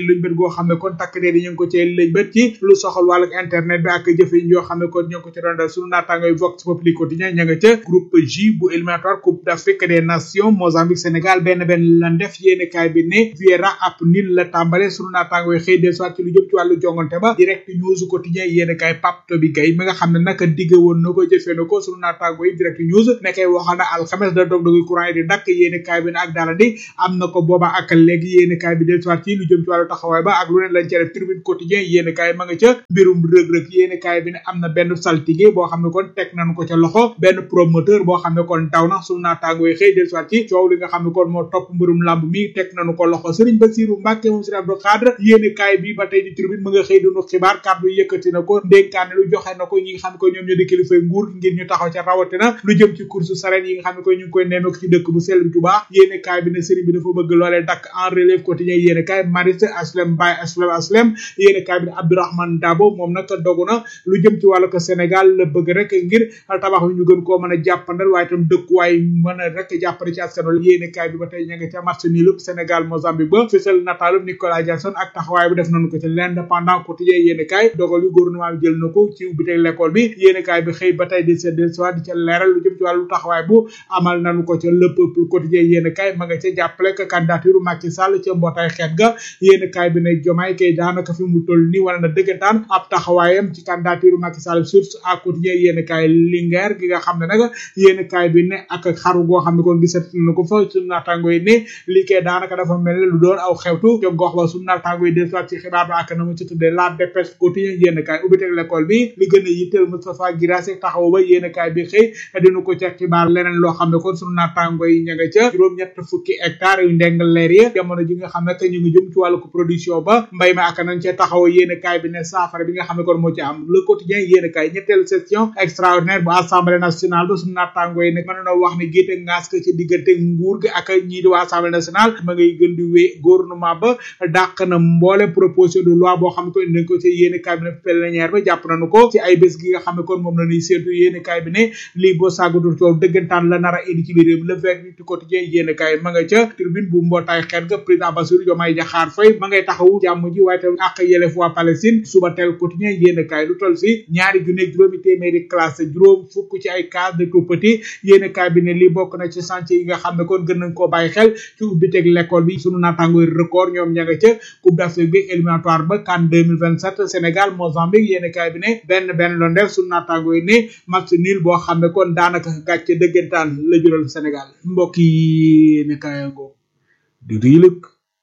luñ bët goo xam ne kon takk dee ñu ngi ko cee luñ bët ci lu soxal wàllu internet bi ak jëfe yi yoo xam ne kon ñu ngi ko ci doon dal sunu naataangoy Vox Populi quotidien ña nga ca groupe J bu éliminatoire coupe d'Afrique des nations Mozambique Sénégal benn benn lan def yéene kaay bi ne Vieira ab nil la tàmbale sunu naataangoy xëy del soit ci lu jëm ci wàllu jongante ba direct news quotidien yéene kaay Pape Toby Gaye mi nga xam ne naka digge woon na ko jëfee na ko sunu naataangoy direct news nekkay waxal na alxames da dog dogu courant yi di dakk yéene kaay bi ne ak dara di am na ko booba ak léegi yéene kaay bi del soit ci lu jëm ci wàllu taxawaay ba ak lu ne lañ ca def tribune quotidien yéene kaay ma nga ca mbirum rëg-rëg yéene kaay bi ne am na benn saltige boo xam ne kon teg nañu ko ca loxo benn promoteur boo xam ne kon daw na sunu naataangoy xëy del soit ci coow li nga xam ne kon moo topp mbirum lamb mi teg nañu ko loxo Serigne Bassirou Mbacke moom Serigne Abdou Khadre yéene kaay bi ba tey di tribune ma nga xëy dunu xibaar kàddu yëkkati na ko ndénkaane lu joxe na ko ñi nga xam ne ko ñoom ñoo di kilifay nguur ngir ñu taxaw ca rawatina lu jëm ci course saret yi nga xam ne ko ñu ngi koy nemmeeku ci dëkk bu sell bi Touba yéene kaay bi ne Serigne bi dafa bëgg loolee dakk en relève quotidien yéene kaay Maris Aslem Baye Aslem Aslem yéene kaay bi ne Abdourahmane Dabo moom nag dogu na lu jëm ci wàllu ko Sénégal la bëgg rek ngir tabax yu ñu gën koo mën a jàppandal waaye itam dëkkuwaay mën a rek jàppale ci askan wi yéene kaay bi ba tey ña nga ca match nul Sénégal Mozambique ba fësal nataalu Nicolas Jackson ak taxawaay bu def nañu ko ci l'indépendant quotidien yéene kaay dogal yu gouvernement bi jël na ko ci ubbiteg l'école bi yéene kaay bi xëy ba tey di seddel soit di ca leeral lu jëm ci wàllu taxawaay bu amal nañu ko ca le peuple quotidien yéene kaay ma nga ca jàppale que candidature Macky Sall ca mbootaay xeet ga yéene kaay bi ne jomaay kay daanaka fi mu toll nii wala na dëggantaan ab taxawaayam ci candidature Macky Sall source à quotidien yéene kaay Linguère gi nga xam ne nag yéene kaay bi ne ak xaru goo xam ne kon gisat na ko fa suñu naataango yi ne lii kay daanaka dafa mel ne lu doon aw xewtu ca gox ba suñu naataango yi des soit ci xibaar ba ak na mu ci tuddee la dépêche quotidien yéene kaay ubbiteg l'école bi li gën a yitteel Moustapha Guirassy taxaw ba yéene kaay bi xëy dinu ko ca xibaar leneen loo xam ne kon suñu naataango yi ña nga ca juróom-ñett fukki hectare yu ndeng leer yi jamono ji nga xam ne que ñu ngi jëm ci wàllu ko production ba mbay ma ak nañ ca taxaw yéene kaay bi ne saafara bi nga xam ne kon moo ci am le quotidien yéene kaay ñetteelu session extraordinaire bu assemblée nationale ba suñu naataango yi nag mën na wax ne géete ngaas ko ci diggante nguur gi ak ñii di waa assemblée nationale ma ngay gën di wee gouvernement ba dàq na mboole proposition de loi boo xam ne ko indi nañ ko ci yéene kaay bi ne plénière ba jàpp nañu ko ci ay bés gi nga xam ne kon moom la ñuy séentu yéene kaay bi ne lii boo sàggatul coow dëggantaan la nar a indi ci biir réew mi le verdict quotidien yéene kaay ma nga ca tribune bu mbootaay xeet ga président Bassirou Diomaye Diakhar Faye ma ngay taxawu jàmm ji waaye tam ak yelef waa Palestine suba teel quotidien yéene kaay lu toll si ñaari junne juróomi téeméeri classe juróom fukk ci ay cas de tout petit yéene kaay bi ne lii bokk na ci chantier yi nga xam ne kon gën nañ koo bàyyi xel ci ubbiteg l'école bi sunu naataangooy record ñoom ña nga ca coupe d'Afrique bi éliminatoire ba CAN 2027 Sénégal Mozambique yéene kaay bi ne benn benn loon def sunu naataangooy ne match nul boo xam ne kon daanaka gàcce dëggantaan la jural Sénégal mbokk yi yéene kaay ngoo di riilëg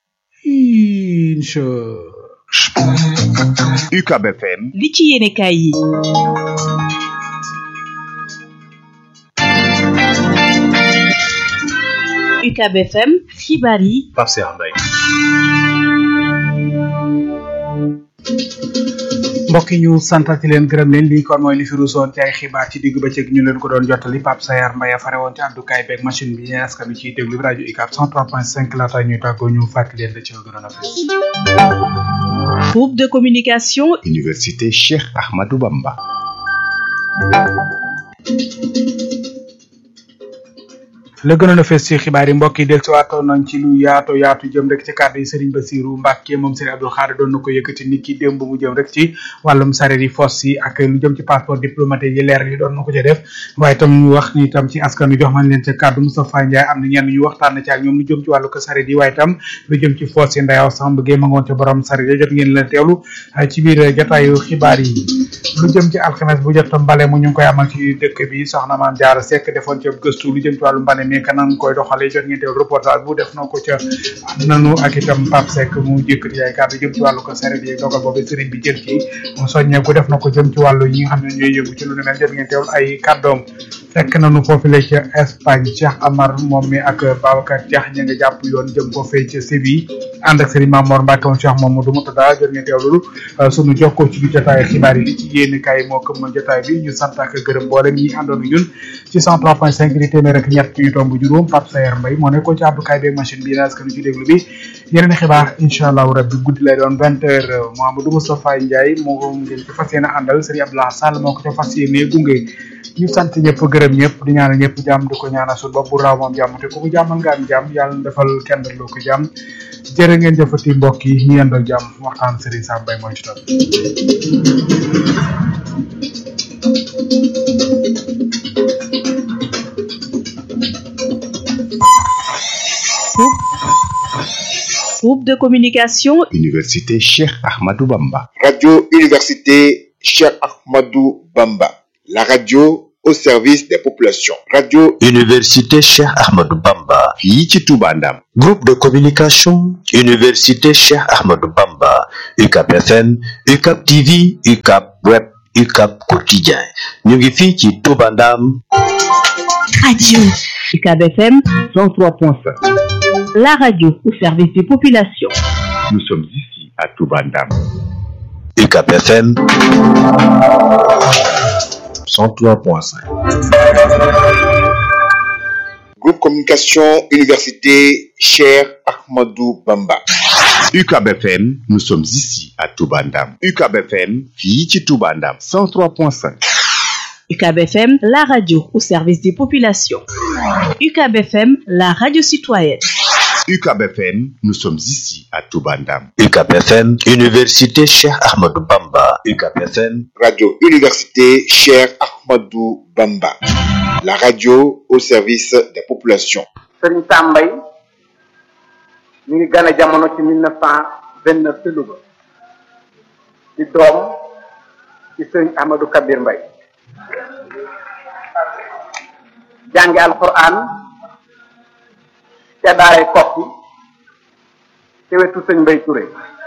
incha UCAB FM li ci yéene kaay yi UCAB FM xibaar yi Pape Cheikh Mbaye mbokk yi ñu santati leen gërëm leen lii kon mooy li fi ruusoon ci ay xibaar ci digg bëccëg ñu leen ko doon jottali Pape Sayar Mbaye fare woon ci àddukaay beeg machine bi ñeen askan wi ciy déglu bi rajo UCAB 103.5 laata ñuy tàggoo ñu fàttali leen la ci gënoon a fees groupe de communication Université Cheikh Ahmadou Bamba la gënoon a fees ci xibaar yi mbokk yi del ci waatoon nañ ci lu yaatu yaatu jëm rek ci kàddu yi Serigne Bassirou Mbacke moom Serigne Abdou Khadre doon na ko yëkkati nit ki démb mu jëm rek ci wàllum sareet yi fos yi ak lu jëm ci passeport diplomatique yi leer yi doon na ko ca def waaye tam ñu wax ni tam ci askan wi jox nañ leen ca kàddu Moustapha Ndiaye am na ñenn ñu waxtaan na ci ak ñoom lu jëm ci wàllu ko sareet yi waaye tam lu jëm ci fos yi ndayaw Samb Gueye ma ngoon ca borom sareet yi jot ngeen leen teewlu ci biir jotaayu xibaar yi lu jëm ci alxames bu jot mbale mu ñu ngi koy amal ci dëkk bi soxna maam Diarra Seck defoon ci gëstu lu jëm ci wàllu mbale mi kanam koy doxalee jot ngeen teew reportage bu def na ko ca nanu ak itam Pape Seck mu jëkkati ay kàddu jëm ci wàllu ko saret yi dogal boobu sëriñ bi jël ci mu soññeeku def na ko jëm ci wàllu yi nga xam ne ñooy yëngu ci lu ne mel jot ngeen teewul ay kàddoom fekk nañu foofu la ca Espagne Cheikh Amar moom mi ak Babacar Diakh ña nga jàpp yoon jëm ko fay ca Séville ànd ak Serigne Mamor Mbacke moom Cheikh Mamadou Moutada jot ngeen teew loolu sunu jokkoo ci biir jotaay xibaar yi li ci yéen kaay moo këmmal jotaay bi ñu sant ak gërëm mboolem ñi àndoon ñun ci 103.5 di téeméer ak ñett yu tomb juróom Pape Sayer Mbaye moo nekkoon ci àddukaay beeg machine bi naas kanu ci déglu bi yeneen xibaar incha allahu rabbi guddi lay doon vingt heures Mouhamadou Moustapha Ndiaye moo ngeen ci fas yéene àndal Serigne Abdoulaye Sall moo ko ca fas yéene gunge ñu sant ñëpp gërëm ñëpp di ñaanal ñëpp jàmm di ko ñaanal suñu bopp bu raaw moom jàmm te ku mu jàmmal nga am jàmm yàlla na defal kenn loo ko jàmm jërë ngeen jëfati mbokk yi ñu yendoo jàmm waxtaan Serigne Sam Mbaye mooy ci topp Groupe de communication Université Cheikh Ahmadou Bamba. Radio Université Cheikh Ahmadou Bamba. La radio au service des populations. Radio Université Cheikh Ahmadou Bamba. fii ci Touba Ndam. Groupe de communication Université Cheikh Ahmadou Bamba. UCAP FM, UCAP TV, UCAP Web, UCAP Quotidien. ñu ngi fii ci Touba Ndam. Radio UCAB FM 103.5. La radio au service des populations. Nous sommes ici à Touba Ndam. UCAP FM 103.5. Groupe Communication Université Cheikh Ahmadou Bamba. UCAB FM, nous sommes ici à Touba Ndam. UCAB FM, fii ci Touba Ndam. 103.5. UCAB FM, la radio au service des populations. UCAB FM, la radio citoyenne. UCAB FM, nous sommes ici à Touba Ndam. UCAP FM, Université Cheikh Ahmadou Bamba. UCAP FM, Radio Université Cheikh Ahmadou Bamba. La radio au service des populations. Serigne Sam Mbaye mi ngi gane jamono ci mille neuf cent vingt neuf ci Louga di doom ci Serigne Ahmadou Kabir Mbaye jànge alquran ca daaray kokki ci wetu sëñ Mbay Touré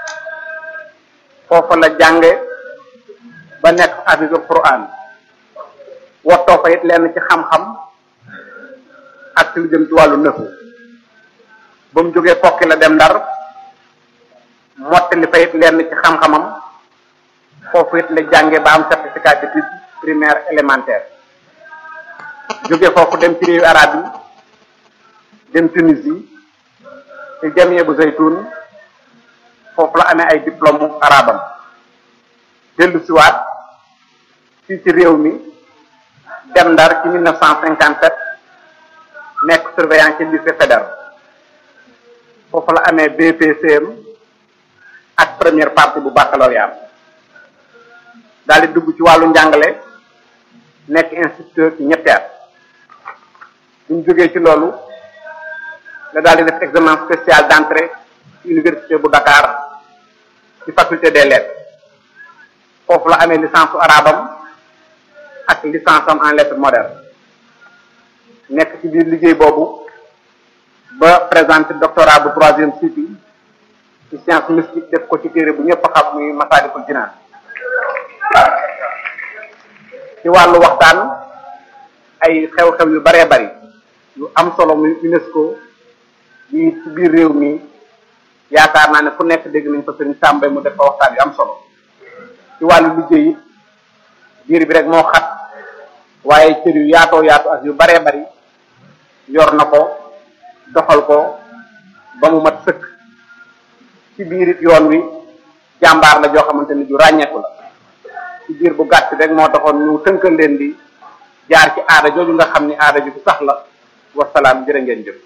foofa la jànge ba nekk hafisul quran wottoo fa it lenn ci xam-xam ak ci lu jëm ci wàllu nëfu ba mu jógee kokki la dem ndar mottali fa it lenn ci xam-xamam foofu it la jànge ba am certificat d'études primaire élémentaire jóge foofu dem ci réewu arab yi dem Tunisie ci jamie bu zaytun foofu la amee ay diplôme arabam dellu siwaat fii ci réew mi dem ndar ci mille neuf cent cinquante sept nekk surveillant ci lycée fédéral foofu la amee BPCM ak première partie bu baccalauréat daal di dugg ci wàllu njàngale nekk instituteur ci ñetti at bu ñu jógee ci loolu la daal di def examen spécial d'entrée ci université bu Dakar ci faculté des lettres foofu la amee licence su arabam ak licence am en lettres modernes nekk ci biir liggéey boobu ba présenté doctorat bu troisième cycle ci science mystique def ko ci téere bu ñëpp xam muy Masaalikul Jinaan ci wàllu waxtaan ay xew-xew yu baree bari yu am solo muy UNESCO yi ci biir réew mi yaakaar naa ne fu nekk dégg nañ fa sëriñ Sàmba mu def fa waxtaan yu am solo ci wàllu liggéey it biir bi rek moo xat waaye cër yu yaatoo yaatu ak yu baree bari yor na ko doxal ko ba mu mat sëkk ci biir it yoon wi jàmbaar la joo xamante ni ju ràññeeku la ci biir bu gàtt rek moo taxoon ñu tënkal leen di jaar ci aada jooju nga xam ni aada ju sax la wasalaam jërë ngeen jëf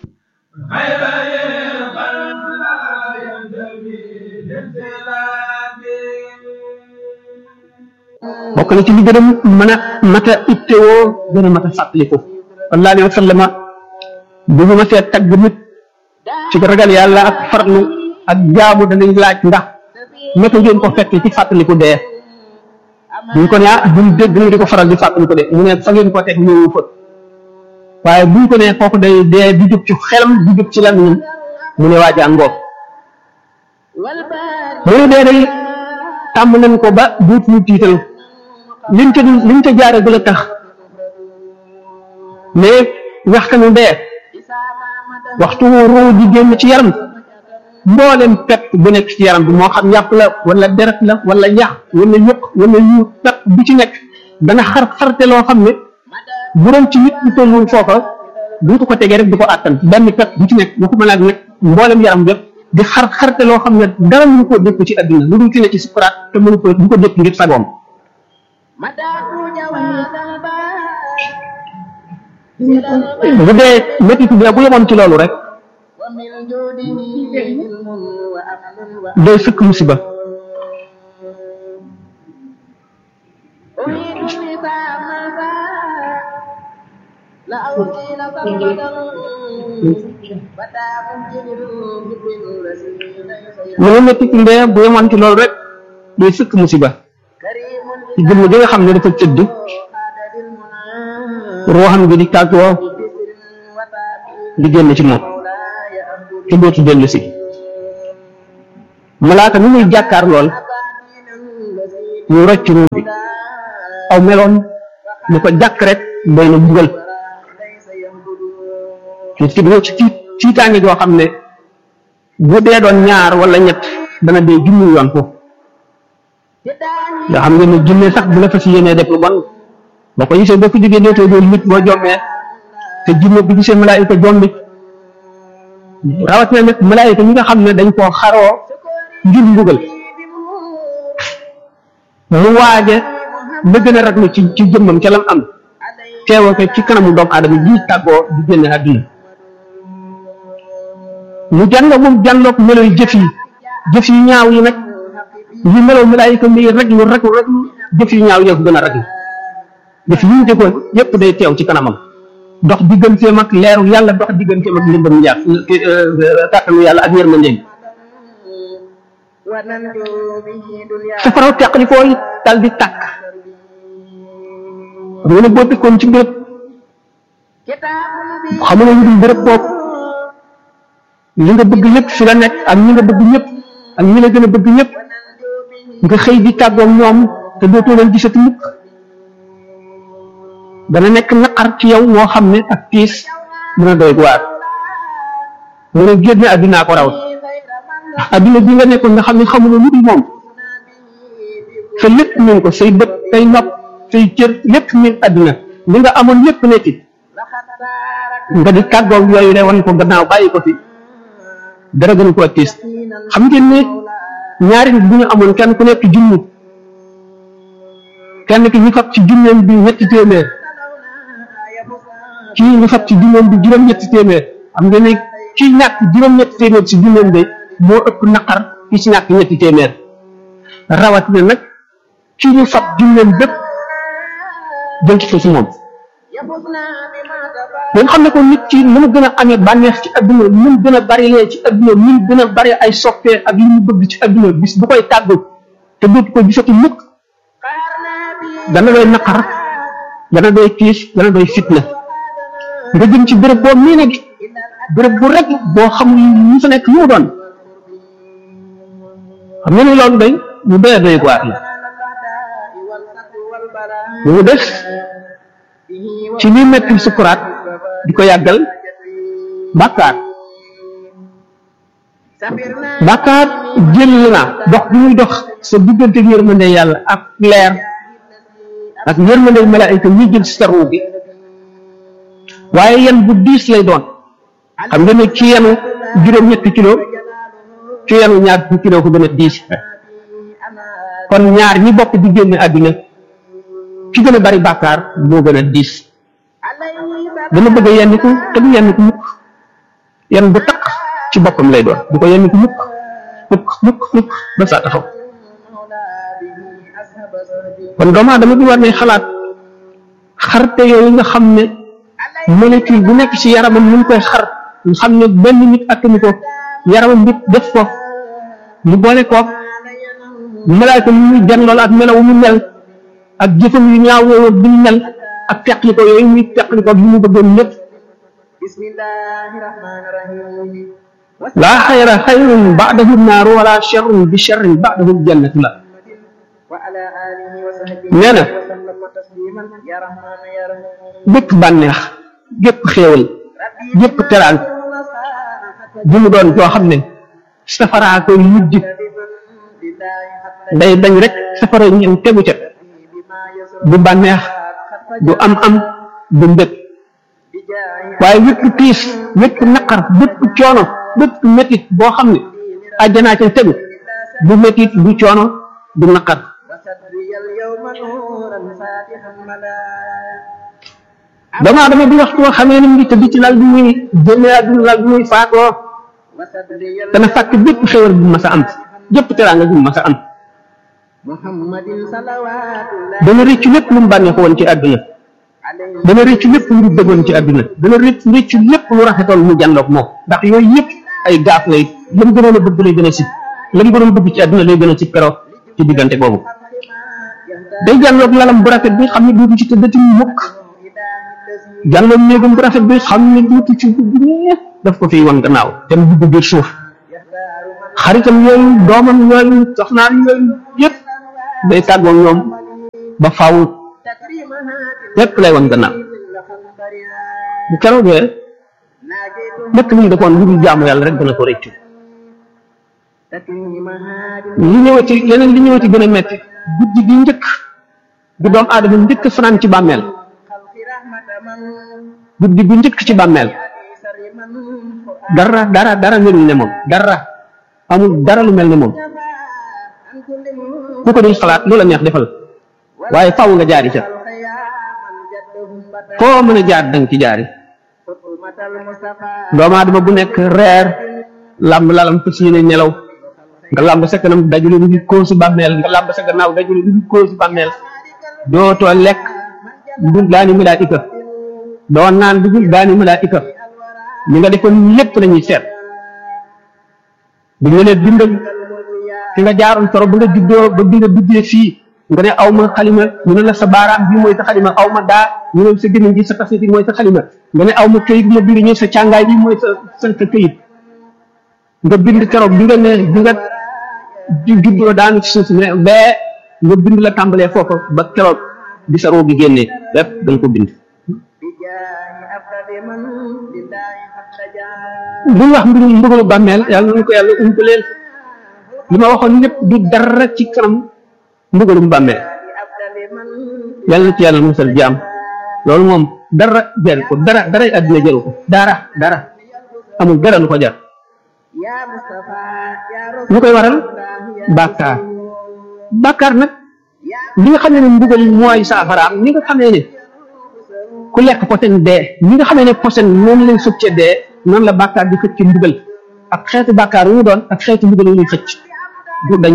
bokk na ci li gën a mën a mat a ittewoo gën a mat a fàttaliku sallallahu alayhi wa sallama bu ñu ma see tagg nit ci ragal yàlla ak farlu ak jaamu danañ laaj ndax naka ngeen ko fekkee ci fàttaliku dee buñ ko ne ah buñ dégg ñu di ko faral di fàttaliku de mu ne fa ngeen ko teg ñëwu fa waaye buñ ko ne kooku day dee di jub ci xelam di jub ci lan mu ne waa jàngoo mu ne dee day tàmm nañ ko ba duut ñu tiital liñ ca liñ ca jaare du la tax mais waxtanu dee waxtu ruu di génn ci yaram mboolem pepp bu nekk ci yaram bi moo xam yàpp la wala deret la wala yax wala yëq wala yu pepp bu ci nekk dana xar xarte loo xam ne bu doon ci nit ñu tollul foofa bu ko ko tegee rek di ko àttan benn pepp bu ci nekk waxuma laa nag mboolem yaram bépp di xar xarte loo xam ne dara mënu koo dékk ci àdduna lu dul ci ne ci sukuraat te mënu ko du ko dékk ngir sagoom bu dee métit bi bu yemoon ci loolu rek day sëkk musiba mu ne métit ndee bu yemoon ci loolu rek day sëkk musiba ci jëmm ji nga xam ne dafa tëdd ruuxam gi di tàggoo di génn ci moom te dootu dellu si malaaka mi muy jàkkaar lool ñu rocc ruu bi aw meloon ni ko jàkk rek doy na bugal nit ki dina ci tiitaange joo xam ne bu dee doon ñaar wala ñett dana dee junni yoon foofu nga xam nga ne junne sax bu la fas yéenee def lu bon boo ko gisee boo ko jógee dootoo doon nit boo jommee te junne bi gisee malaayika jombi rawat na nag malaayika ñi nga xam ne dañ koo xaroo ngir mbugal mu waaje la gën a raglu ci ci jëmmam ca lam am teewoo ko ci kanamu doomu aadama ji tàggoo di génne àdduna mu jànlo moom jànloog melo yu jëf yi jëf yu ñaaw yi nag yi melo malaayika mi raglu raglu raglu jëf yu ñaaw yi ko gën a raglu jëf yi ñu jëkkoon yépp day teew ci kanamam dox digganteem ak leeru yàlla dox digganteem ak ndimbam njàpp kàttanu yàlla ak yërmandeem safaraw teqli koo it dal di tàkk xam nga ne boo dëkkoon ci béréb xamuloo ñu dul béréb boobu li nga bëgg ñëpp fi la nekk ak ñi nga bëgg ñëpp ak ñi la gën a bëgg ñëpp nga xëy di tàggoog ñoom te dootoo leen gisati mukk dana nekk naqar ci yow moo xam ne ak tiis dina doy waar mu ne génne addinaa ko raw addina bi nga nekkoon nga xam ne xamuloo lu dul moom sa lépp min ko say bët say nopp say cër lépp min addina li nga amoon lépp nekk nga di tàggoog yooyu de wan ko gannaaw bàyyi ko fi dara gën ko tiis xam ngeen ne ñaari nit bu ñu amoon kenn ku nekk junni kenn ki ñu fab ci junneem bi ñetti téeméer kii ñu fab ci junneem bi juróom-ñetti téeméer xam ngeen ne kii ñàkk juróom-ñetti téeméer ci junneem bi moo ëpp naqar ki ci ñàkk ñetti téeméer rawatina nag kii ñu fab junneem bépp jël ci ko ci moom ngeen xam ne ko nit ki ni mu gën a amee bànneex ci adduna ni mu gën a bari lee ci adduna ni mu gën a bari ay soppee ak li mu bëgg ci adduna bis bu koy tàggu te dootu ko gisati mukk dana doy naqar dana doy tiis dana doy fitna nga jëm ci béréb boo mii nag béréb bu rek boo xamul ñu fa nekk lu mu doon xam nga ni loolu day ñu doy doy waar la mu des ci li metti sukuraat di ko yàggal bàkkaar bàkkaar jël na dox bi muy dox sa diggante yërmande yàlla ak leer ak yërmande malaayika ñi jël si ruu gi waaye yan bu diis lay doon xam nga ne ci yenu juróom-ñetti kilo ci yenu ñaar fukki kilo ko gën a diis kon ñaar ñi bokk di génne àdduna ki gën a bari bàkkaar moo gën a diis dana bëgg a yenn ko te du yenn ko mukk yenn bu takk ci boppam lay doon du ko yenn ko mukk mukk mukk mukk ba saa taxaw kon doomu aadama bi war ne xalaat xarte yooyu nga xam ne molécule bu nekk ci yaramam ñu koy xar nga xam ne benn nit attanu ko yaramam nit def ko mu boole koog malaayka mu muy jan loolu ak melaw mu mel ak jëfam yu ñaaw yooyu bi ñu mel ak teqli ko yooyu muy teqli ko li mu bëggoon lépp laa xayra xayrun baadahu naaru wala charrun bi charrin baadahu jannatu la nee na bépp bànneex gépp xéewal gépp teraan bu mu doon joo xam ne safaraa koy mujj day dañ rek safara ñeen tegu ca du bànneex du am am du mbëg waaye wépp tiis wépp naqar bépp coono bépp métit boo xam ne àjjanaa ca tegu du métit du coono du naqar doomu aadama bi waxtu woo xamee ni mu ngi tëdd ci lal bi muy génne àdduna lal bi muy faatoo dana fàkk bépp xewal bu mas a am jëpp teraanga bu mas a am dana rëccu lépp lu mu bànneexu woon ci àdduna dana rëccu lépp lu mu bëggoon ci àdduna dana rëcc rëccu lépp lu rafetoon mu jàndoog moom ndax yooyu yëpp ay gaaf lay la mu gënoon a bëgg lay gën a si la mu gënoon bëgg ci àdduna lay gën a si keroog ci diggante boobu day jànloog lalam bu rafet bi xam ne duutu ci tëddati mukk jànloog néegam bu rafet bi xam ne duutu ci dugg daf ko fiy wan gannaaw te mu dugg biir suuf xaritam yooyu doomam yooyu soxnaam yooyu yëpp day tàggoog ñoom ba faaw lépp lay wan gannaaw bu keroogee lépp lu ñu defoon lu dul jaamu yàlla rek dana ko rëccu li ñëwati leneen li ñëwati gën a metti guddi gi njëkk bu doom aadama njëkk fanaan ci bàmmeel guddi gu njëkk ci bàmmeel dara dara dara melul ne moom dara amul dara lu mel ne moom ku ko duñ xalaat lu la neex defal waaye faaw nga jaari ca foo mën a jaar danga ci jaari doomu aadama bu nekk reer làmb lalam fas yéene nelaw nga làmb sa kanam dajule lu ngi kóosu bàmmeel nga làmb sa gannaaw dajule lu ngi kóosu bàmmeel dootoo lekk dul daani malaayika doo naan dugul daani malaayika ñi nga defoon lépp lañuy seet bi nga leen bindal fi nga jaaroon toro ba nga juddoo ba bi nga duggee fii nga ne aw ma xalima ñu ne la sa baaraam bii mooy sa xalima aw ma daa ñu ne sa gémmiñ gi sa tafsir mooy sa xalima nga ne aw ma këyit bu ma bind ñu sa càngaay bi mooy sa sa sa këyit nga bind keroog bi nga ne bi nga juddoo daanu ci suuf ne bee nga bind la tàmbalee foofa ba keroog di sa roo gi génnee lépp da nga ko bind bu ñu wax mbirum mbugalu bàmmeel yàlla nañu ko yàlla umpaleel li ma waxoon lépp du dara ci kanam mbugalum bàmmeel yàlla na ci yàlla musal jaam loolu moom dara jaru ko dara dara àddina jaru ko dara dara amul dara lu ko jar lu koy waral bàkkaar bàkkaar nag li nga xam ne mbugal mooy saafaraam ni nga xamee ne ku lekk posen dee ni nga xamee ne posen moom lay succe dee noonu la bàkkaar di xëcc mbugal ak xeetu bàkkaar wu mu doon ak xeetu mbugal wu muy xëcc du dañ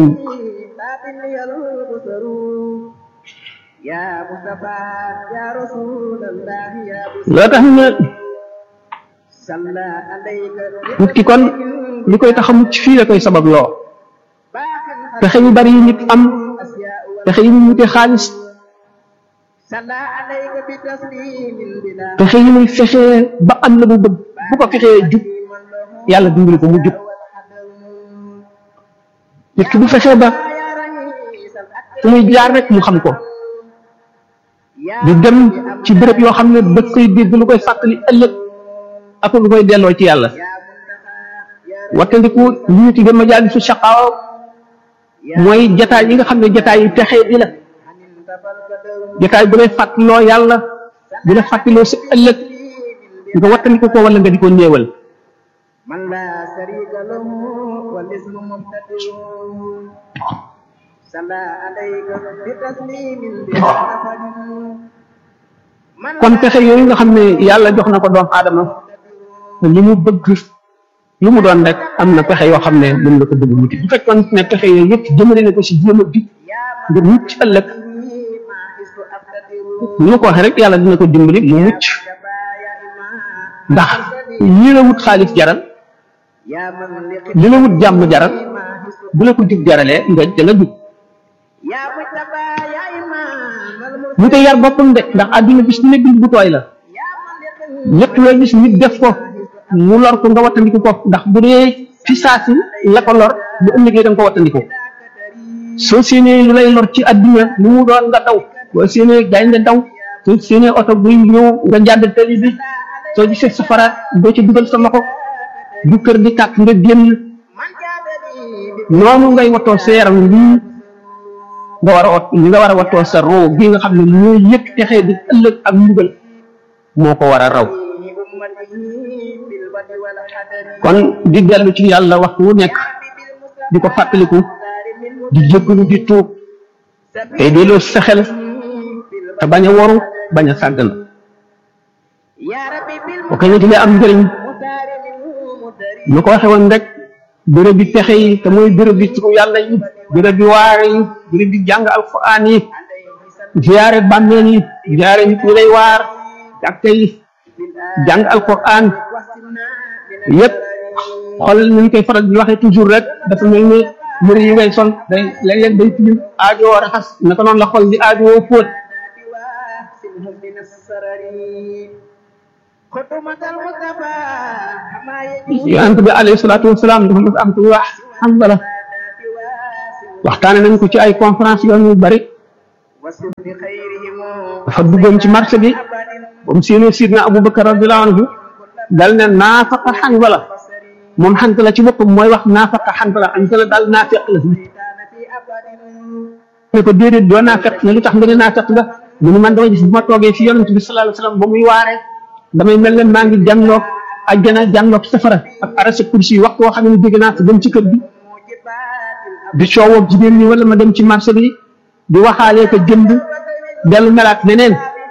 loo tax na nit ki kon li koy tax a mucc fii la koy sabab loo pexe yu bari yi nit am pexe yi mu wute xaalis pexe yi muy fexee ba am la mu bëgg bu ko fexee jub yàlla dimbali ko mu jub nit ki bu fexee ba fu muy jaar rek mu xam ko di dem ci béréb yoo xam ne daf koy dégg lu koy fàttali ëllëg ak lu koy delloo ci yàlla wattandiku li ñu tuddee majaalisu shaqaawa mooy jataay yi nga xam ne jataay yu texee di la jataay bu lay fàttaloo yàlla bu lay fàttaloo sa ëllëg nga wattandiku ko wala nga di ko néewal kon pexe yooyu nga xam ne yàlla jox na ko doom aadama li mu bëgg lu mu doon rek am na pexe yoo xam ne mën na ko bëgg muti bu fekkoon ne pexe yooyu yëpp jëmale na ko si jéem a jub ngir mucc ëllëg ni ma ko waxee rek yàlla dina ko dimbali mu mucc ndax li la wut xaalis jaral li la wut jàmm jaral bu la ko jub jaralee nga da nga jub ñu koy yar boppam de ndax àdduna bis ne bind bu tooy la lépp looy gis nit def ko mu lor ko nga wattandiku ko ndax bu dee fi saasi la ko lor bu ëllëgee da nga ko wattandiku soo séenee lu lay lor ci àdduna lu mu doon nga daw soo séenee gaynde daw soo séenee oto buy ñëw nga jàdd tali bi soo gisee safara doo ci dugal sa loxo du kër di tàkk nga génn noonu ngay wattoo sa yaram lii nga war a wat li nga war a wattoo sa roo gi nga xam ne mooy yëg texee di ëllëg ak mbugal moo ko war a raw kon di dellu ci yàlla waxtu wu nekk di ko fàttaliku di jéggalu di tuub tey delloo sa xel te bañ a waru bañ a sàggan bu koy wetilee am njëriñ nu ko waxe woon rek béréb bi pexe yi te mooy béréb bi turu yàlla yi béréb bi waare yi béréb bi jàng alquran yi ziyaare bàmmeel yi ziyaare nit ñi lay waar jàkka yi jàng alquran yépp xoolal ni ñu koy faral di waxee toujours rek dafa mel ni yëre yi ngay sol day léeg-léeg day tilim aajoo raxas naka noonu la xol di aajoo fóot yonent bi alayhi salaatu wasalaam dafa mas am ku wax Hanzala waxtaane nañ ko ci ay conférence yoon yu bari dafa duggoon ci marché bi ba mu séenee sidna Abubakar radiyallahu anhu dal ne naafaqa Hanzala moom Hanzala ci boppam mooy wax naafaqa Hanzala Hanzala daal naafeq la ne ko déedéet doo naafeq ne lu tax nga ne naafeq nga mu ne man dama gis bu ma toogee fi yonent bi sallallahu alayhi wasallam ba muy waaree damay mel ne maa ngi jànloog ajjana jànloog safara ak arasa kursi yi waxtu woo xam ne dégg naa sa dem ci kër gi di coowoo jigéen ñi wala ma dem ci marché bi di waxaalee ko jënd dellu melaat neneen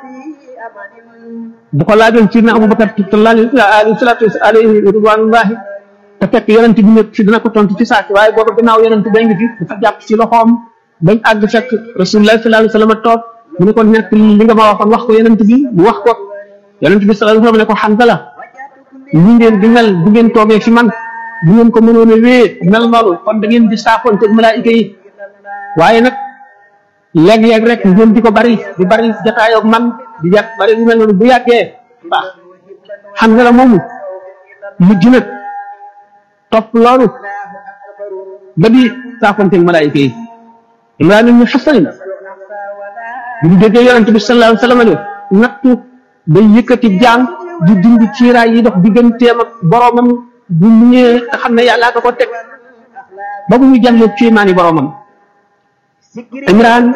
bu ko laajoon ci na Abubakar alayhi salaatu alayhi ridwanullahi te fekk yonent bi nekk fi dina ko tontu ci saaki waaye booba gannaaw yonent ba ngi fi dafa jàpp ci loxoom bañ àgg fekk rasulullah sallallahu alayhi wasallam toog mu ne ko nekk li nga ma waxoon wax ko yonent bi mu wax ko yonent bi sallallahu alayhi wasallam ne ko Hanzala ñi ngeen di mel bu ngeen toogee fi man bu ngeen ko mënoon a wéyee mel noonu kon da ngeen di saafoon te malaayika yi waaye nag léeg-léeg rek ngeen di ko bari di bari jataayoog man di jat bari lu mel noonu bu yàggee baax Hanzala moomu mujj nag topp loolu ba di saafoonteeg malaayika yi Imraan ibn Husayn bi mu déggee yonent bi sallallahu alayhi wasallam ne nattu day yëkkati jaam di dindi ciiraay yi dox digganteem ak boromam bu ñëwee te xam ne yàllaa ko ko teg ba mu ñu jàngee ciimaani boromam Imraan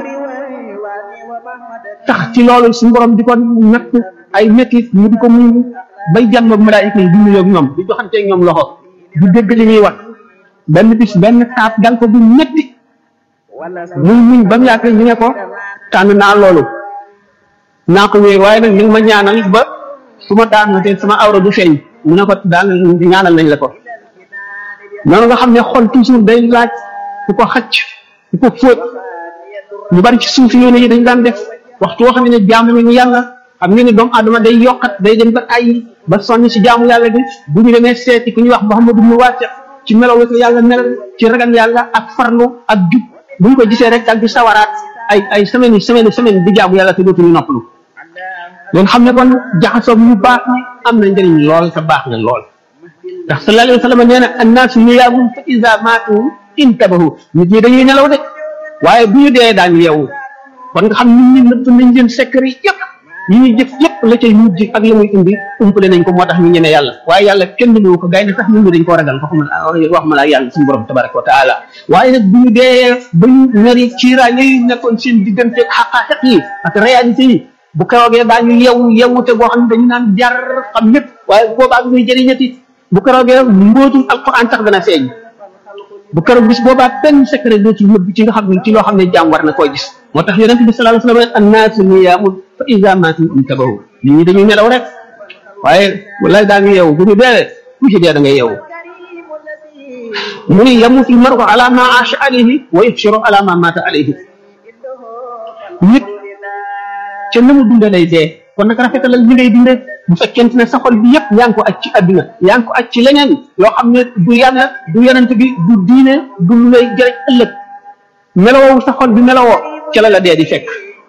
tax ci loolu suñu borom di ko natt ay métit mu di ko muñ bay jàmm ak malaayika yi di nuyoo ak ñoom di joxanteeg ñoom loxo di dégg li ñuy wax benn bis benn taab dal ko bu métti muy muñ ba mu yàgg ñu ne ko tànn naa loolu naa ko wéy waaye nag ni nga ma ñaanal ba su ma daanu te sama awra du feeñ mu ne ko daal ñaanal nañ la ko noonu nga xam ne xol toujours day laaj ku ko xacc ku ko fóot ñu bari ci suuf yoone yi dañ daan def waxtu woo xam ne jaamu nañu yàlla xam nga ne doomu adama day yokkat day dem ba ay ba sonn ci jaamu yàlla bi bu ñu demee seeti ku ñuy wax Muhammadu mu wàcce ci melaw ko yàlla melal ci ragal yàlla ak farlu ak jub bu ñu ko gisee rek dal di sawaraat ay ay semaine yi semaine semaine di jaamu yàlla te dootuñu noppalu ngeen xam ne kon jaxasoo ñu baax ni am na njëriñ lool te baax na lool ndax sallallahu alayhi wa sallam nee na annaasu niyaamun fa iza maatu intabahu nit ñi dañuy nelaw de waaye bu ñu dee daañu yeewu kon nga xam nit ñi nëpp nañ leen secret yëpp yi ñuy jëf yëpp la cay mujj ak la muy indi umpale nañ ko moo tax ñu ñene yàlla waaye yàlla kenn du ko gay na sax nit ñi dañ koo ragal waxuma wax ma la yàlla suñu borom tabaraka wa taala waaye nag bu ñu dee ba ñu nari ciiraay yooyu nekkoon seen diggante xaqaaxiq yi ak réalité yi bu keroogee daañu yewu yewute boo xam ne dañu naan jar xam lépp waaye boobaa bi muy jëriñati bu keroogee mbootum alquran sax dana feeñ bu keroog bis boobaa benn secret doo ci nëbb ci nga xam ne ci loo xam ne jaam war na koy gis moo tax yonente bi sallallahu alayhi wasallam annaasu niyaamun fa iza maatu intabahu nit ñi dañuy nelaw rek waaye wallahi daañu yeewu bu ñu dee ku ci dee da ngay yeewu mu ni yamutu lmaru ala ma aasha alayhi wa yubshiru ala ma maata alayhi nit ca na mu dunde lay dee kon nag rafetalal li ngay dunde bu fekkente ne sa xol bi yëpp yaa ngi ko aj ci àdduna yaa ngi ko aj ci leneen loo xam ne du yàlla du yonent bi du diine du lu lay jëriñ ëllëg melowoo sa xol bi melowoo ca la la dee di fekk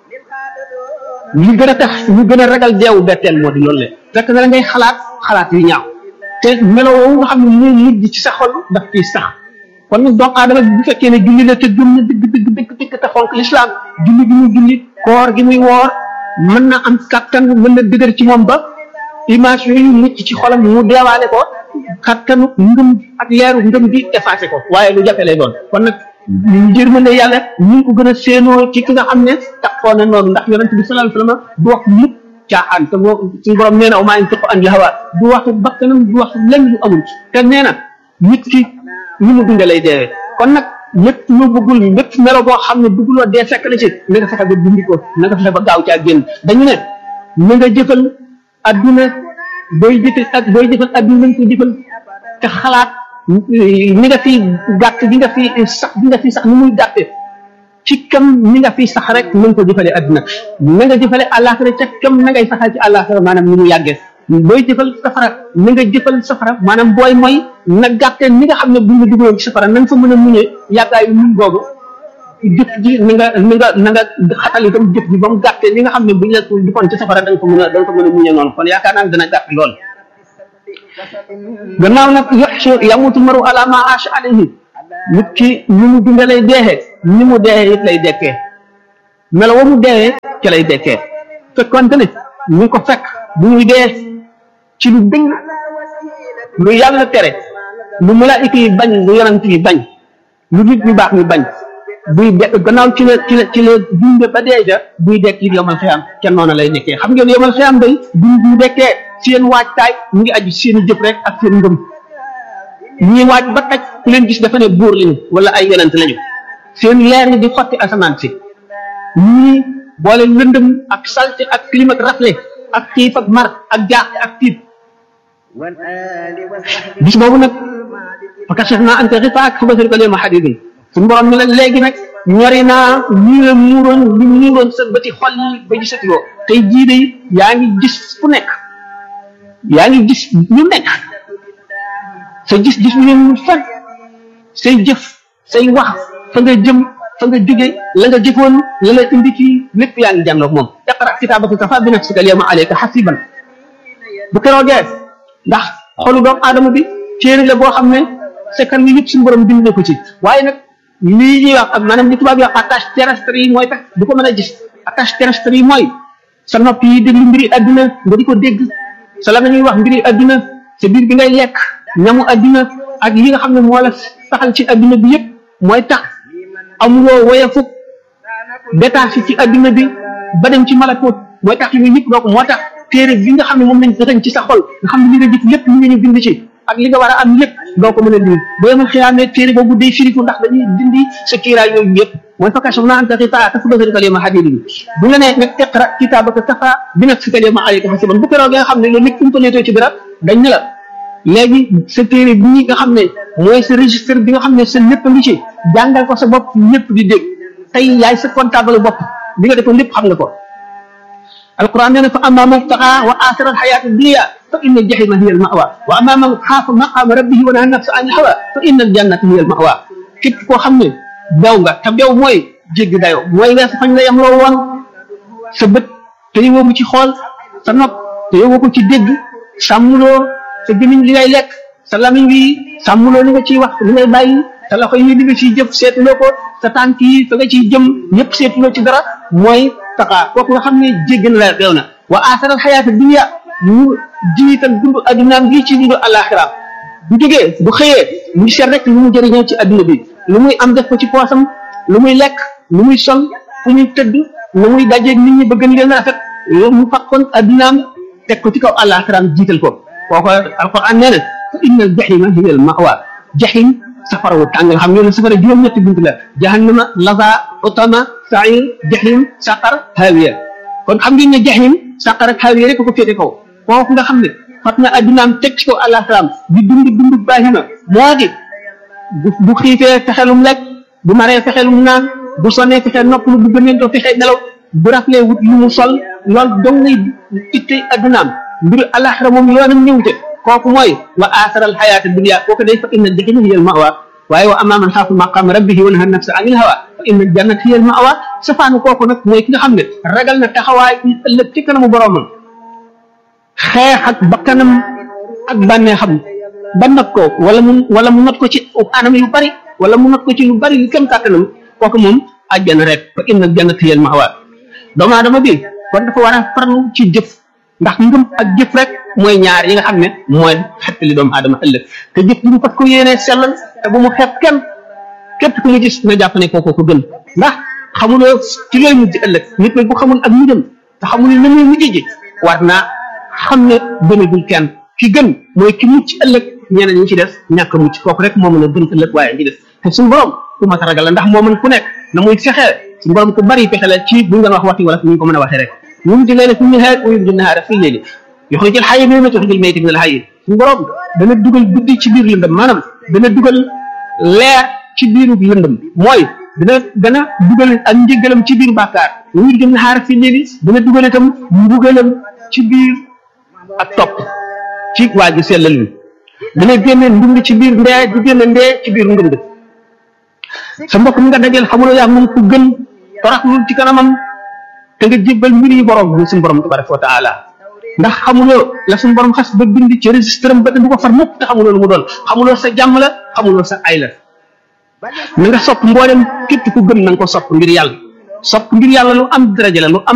li gën a tax ñu gën a ragal deewu betteel moo di loolu le fekk na la ngay xalaat xalaat yu ñaaw te melowoo nga xam ne moo mujj ci sa xol daf ciy sax kon nag doomu aadama bu fekkee ne julli la te gëm na dëgg dëgg dëgg dëgg te fonk lislaam julli gi muy julli koor gi muy woor mën na am kattan mën na dëgër ci moom ba image yooyu mucc ci xolam mu deewaale ko kattanu ngëm ak leeru ngëm gi effacé ko waaye lu jafe lay doon kon nag njërmande yàlla ñu ngi ko gën a séenoo ci ki nga xam ne taxoo na noonu ndax yonente bi sallallahu alayhi wasallam du wax mukk caaxaan te boo suñu borom nee na maa ngi tëq an hawa du wax bakkanam du wax lenn lu amul te nee na nit ki ni mu dunde lay deewee kon nag lépp lu bëggul lépp melo boo xam ne bëgguloo dee fekk la ci na nga fexe ba dindi ko na nga fexe ba gaaw caa génn dañu ne na nga jëfal adduna booy jëfe ak booy jëfal adduna nañ ko jëfal te xalaat ni nga fi gàtt bi nga fi sax bi nga fi sax ni muy gàtte ci kam ni nga fi sax rek nañ ko jëfale adduna na nga jëfale àllaaxira ca kam na ngay saxal ci àllaaxira maanaam ni mu yàggee booy jëfal safara na nga jëfal safara maanaam booy mooy na gàtte ni nga xam ne bu ñu dugaloon ci safara na nga fa mën a muñee yàggaayu muñ boobu jëf ji ni nga ni nga na nga xatal itam jëf ji ba mu gàttee ni nga xam ne bu ñu la defoon ci safara da nga ko mën a da nga ko mën a muñee noonu kon yaakaar naa ne dana gàtt lool gannaaw nag yoxsu yamutu maru ala ma aasha alayhi nit ki ni mu dunde lay deexee ni mu deexee it lay dekkee melo wa mu deexee ci lay dekkee fekkonte ne ñu ngi ko fekk bu ñuy dee ci lu dëng lu yàlla tere lu malaayika yi bañ lu yonant yi bañ lu nit ñu baax ñu bañ buy de gannaaw ci la ci la ci la dunde ba dee ja buy dekk it yomal xiyam ca noonu lay nekkee xam ngeen yomal xiyam day buñ bu dekkee seen waajtaay mu ngi aju seen jëf rek ak seen ngëm ñii waaj ba taj ku leen gis dafa ne buur lañu wala ay yonent lañu seen leer ni di xotti asamaan si ñii boole lëndëm ak salte ak clim ak rafle ak xiif ak mar ak jaaxle ak tiit bis boobu nag fa kashaf naa ante xifaak fa basarika leema xadidin suñu borom ne la léegi nag ñori naa lii la muuroon li muuroon sa bëti xol yi ba gisatuloo tey jii de yaa ngi gis fu nekk yaa ngi gis ñu nekk sa gis-gis bi leen fan say jëf say wax fa nga jëm fa nga jóge la nga jëfoon la la indi ci lépp yaa ngi jànloog moom iqra kitaabaka kafa bi nafsika alyawma alayka hasiban bu keroogee ndax xolu doomu aadama bi téere la boo xam ne sekkan yi yëpp suñu borom bind na ko ci waaye nag lii ñuy wax ak maanaam li tubaab yi wax attache terrestre yi mooy tax du ko mën a gis attache terrestre yi mooy sa nopp yi déglu mbiri adduna nga di ko dégg sa la ñuy wax mbiri adduna sa biir bi ngay lekk ñamu adduna ak yi nga xam ne moo la taxal ci adduna bi yëpp mooy tax amuloo woyefuk détaché ci adduna bi ba dem ci malakut mooy tax yooyu yëpp doo ko moo tax téere bi nga xam ne moom lañ dëxañ ci sa xol nga xam ne li nga jëf lépp li nga ñu bind ci ak li nga war a am lépp doo ko mën a lii boo yemal xiyaamee téere boobu day firiku ndax dañuy dindi sa kiiraay yooyu yëpp mooy fa kashaf naa anta xitaa ka fa basarika lema xadidi bi bu la nee nga iqra kitaabaka kafa bi nafsika lema alayka hasiban bu keroog nga xam ne loolu lépp umpaneetoo ci dara dañ ne la léegi sa téere bii nga xam ne mooy sa registre bi nga xam ne sa lépp ngi ci jàngal ko sa bopp lépp di dégg tey yaay sa comptable bopp li nga defoon lépp xam nga ko القرآن يقول فأما من طغى وآثر الحياة الدنيا فإن الجحيم هي المأوى وأما من خاف مقام ربه ونهى النفس عن الهوى فإن الجنة هي المأوى képp koo xam ne daw nga te daw mooy jéggi dayoo mooy weesu fañ la yem loo woon sa bët te yowoo ko ci xool sa nopp te yowoo ko ci dégg sàmmuloo sa gémmiñ li ngay lekk sa lamiñ wi sàmmuloo li nga ciy wax li ngay bàyyi sa loxo yi li nga ciy jëf seetuloo ko sa tànk yi fa nga ciy jëm ñëpp seetuloo ci dara mooy taxaa kooku nga xam ne jéggi na la deew na wa asaral xayaata dunia mu jiital dund addunaam bii ci dund alaxira bu jógee bu xëyee mu ngi seet rek lu mu jëriñoo ci adduna bi lu muy am def ko ci poosam lu muy lekk lu muy sol fu muy tëdd lu muy dajeeg nit ñi bëgg leen rafet loolu mu fakkoon addunaam teg ko ci kaw alaxiraam jiital ko kooku alquran nee na fa inna al jahima hiya al mawa jahim safara wu tàng nga xam ne safara juróom-ñetti bunt la jahannama laza utama sair jahim saqar hawiya kon xam ngeen ne jahim saqar ak hawiya rek ko féete kaw kooku nga xam ne fat na addunaam teg ci kaw alaxiraam di dund dund baahima moo di bu bu xiifee fexelum lekk bu maree fexelum naan bu sonnee fexe noppalu bu gëneen doo fexe nelaw bu raflee wut lu mu sol loolu dong ngay itte addunaam mbiru alaxira moom yoonam ñëwte kooku mooy wa asaral xayaata dunia kooku day fa inna jahima hiya al mawa waaye wa amma man xaafa maqama rabbihi wa naha nafsa anil hawa fa inna jannata hiya al mawa safaanu kooku nag mooy ki nga xam ne ragal na taxawaay ëllëg ci kanamu boromam xeex ak bakkanam ak bànneexam ba not ko wala mu wala mu not ko ci anam yu bari wala mu not ko ci lu bari yu kem kàttanam kooku moom àjjana rek fa inna jannata hiya al mawa doomu aadama bi kon dafa war a farlu ci jëf ndax ngëm ak jëf rek mooy ñaar yi nga xam ne mooy xettali doomu aadama ëllëg te jëf ji mu fas ko yéenee sellal te bu mu xeeb kenn képp ku nga gis nga jàpp ne kooku ko gën ndax xamuloo ci looy mujj ëllëg nit nag bu xamul ak mujjam te xamul ne muy mujj ji war naa xam ne gënagul kenn ki gën mooy ki mucc ëllëg ñeneen ñi ci des ñàkk mucc kooku rek moo mën a gën ëllëg waaye ñi des te suñu borom ku mat a ragal la ndax moo mën ku nekk na muy fexee suñu borom ku bari pexe la ci bu ñu doon wax waxti wala fu ñu ko mën a waxee rek يمضي الليل في النهار ويمضي النهار في الليل yuxrijul xayya min al-mayyiti yuxrijul mayyita min al-hayyi suñu borom dana dugal guddi ci biir lëndëm maanaam dana dugal leer ci biiru lëndëm mooy dana dana dugal ak njëgalam ci biir bàkkaar wuur jëm na xaar fi léegi dana dugal itam mbugalam ci biir ak topp ci waa ji sellal wi dana génne ndund ci biir ndee di génne ndee ci biir ndund sa mbokk mi nga dajeel xamuloo yaa moom ku gën toraxlul ci kanamam te nga jébbal mbir yi borom bi suñu borom tabaraka wa taala ndax xamuloo la suñu borom xas ba bind ci registre am ba du ko far mukk te xamuloo lu mu doon xamuloo sa jàmm la xamuloo sa ay la na nga sopp mboolem képp ku gëm na nga ko sopp ngir yàlla sopp ngir yàlla lu am daraja la lu am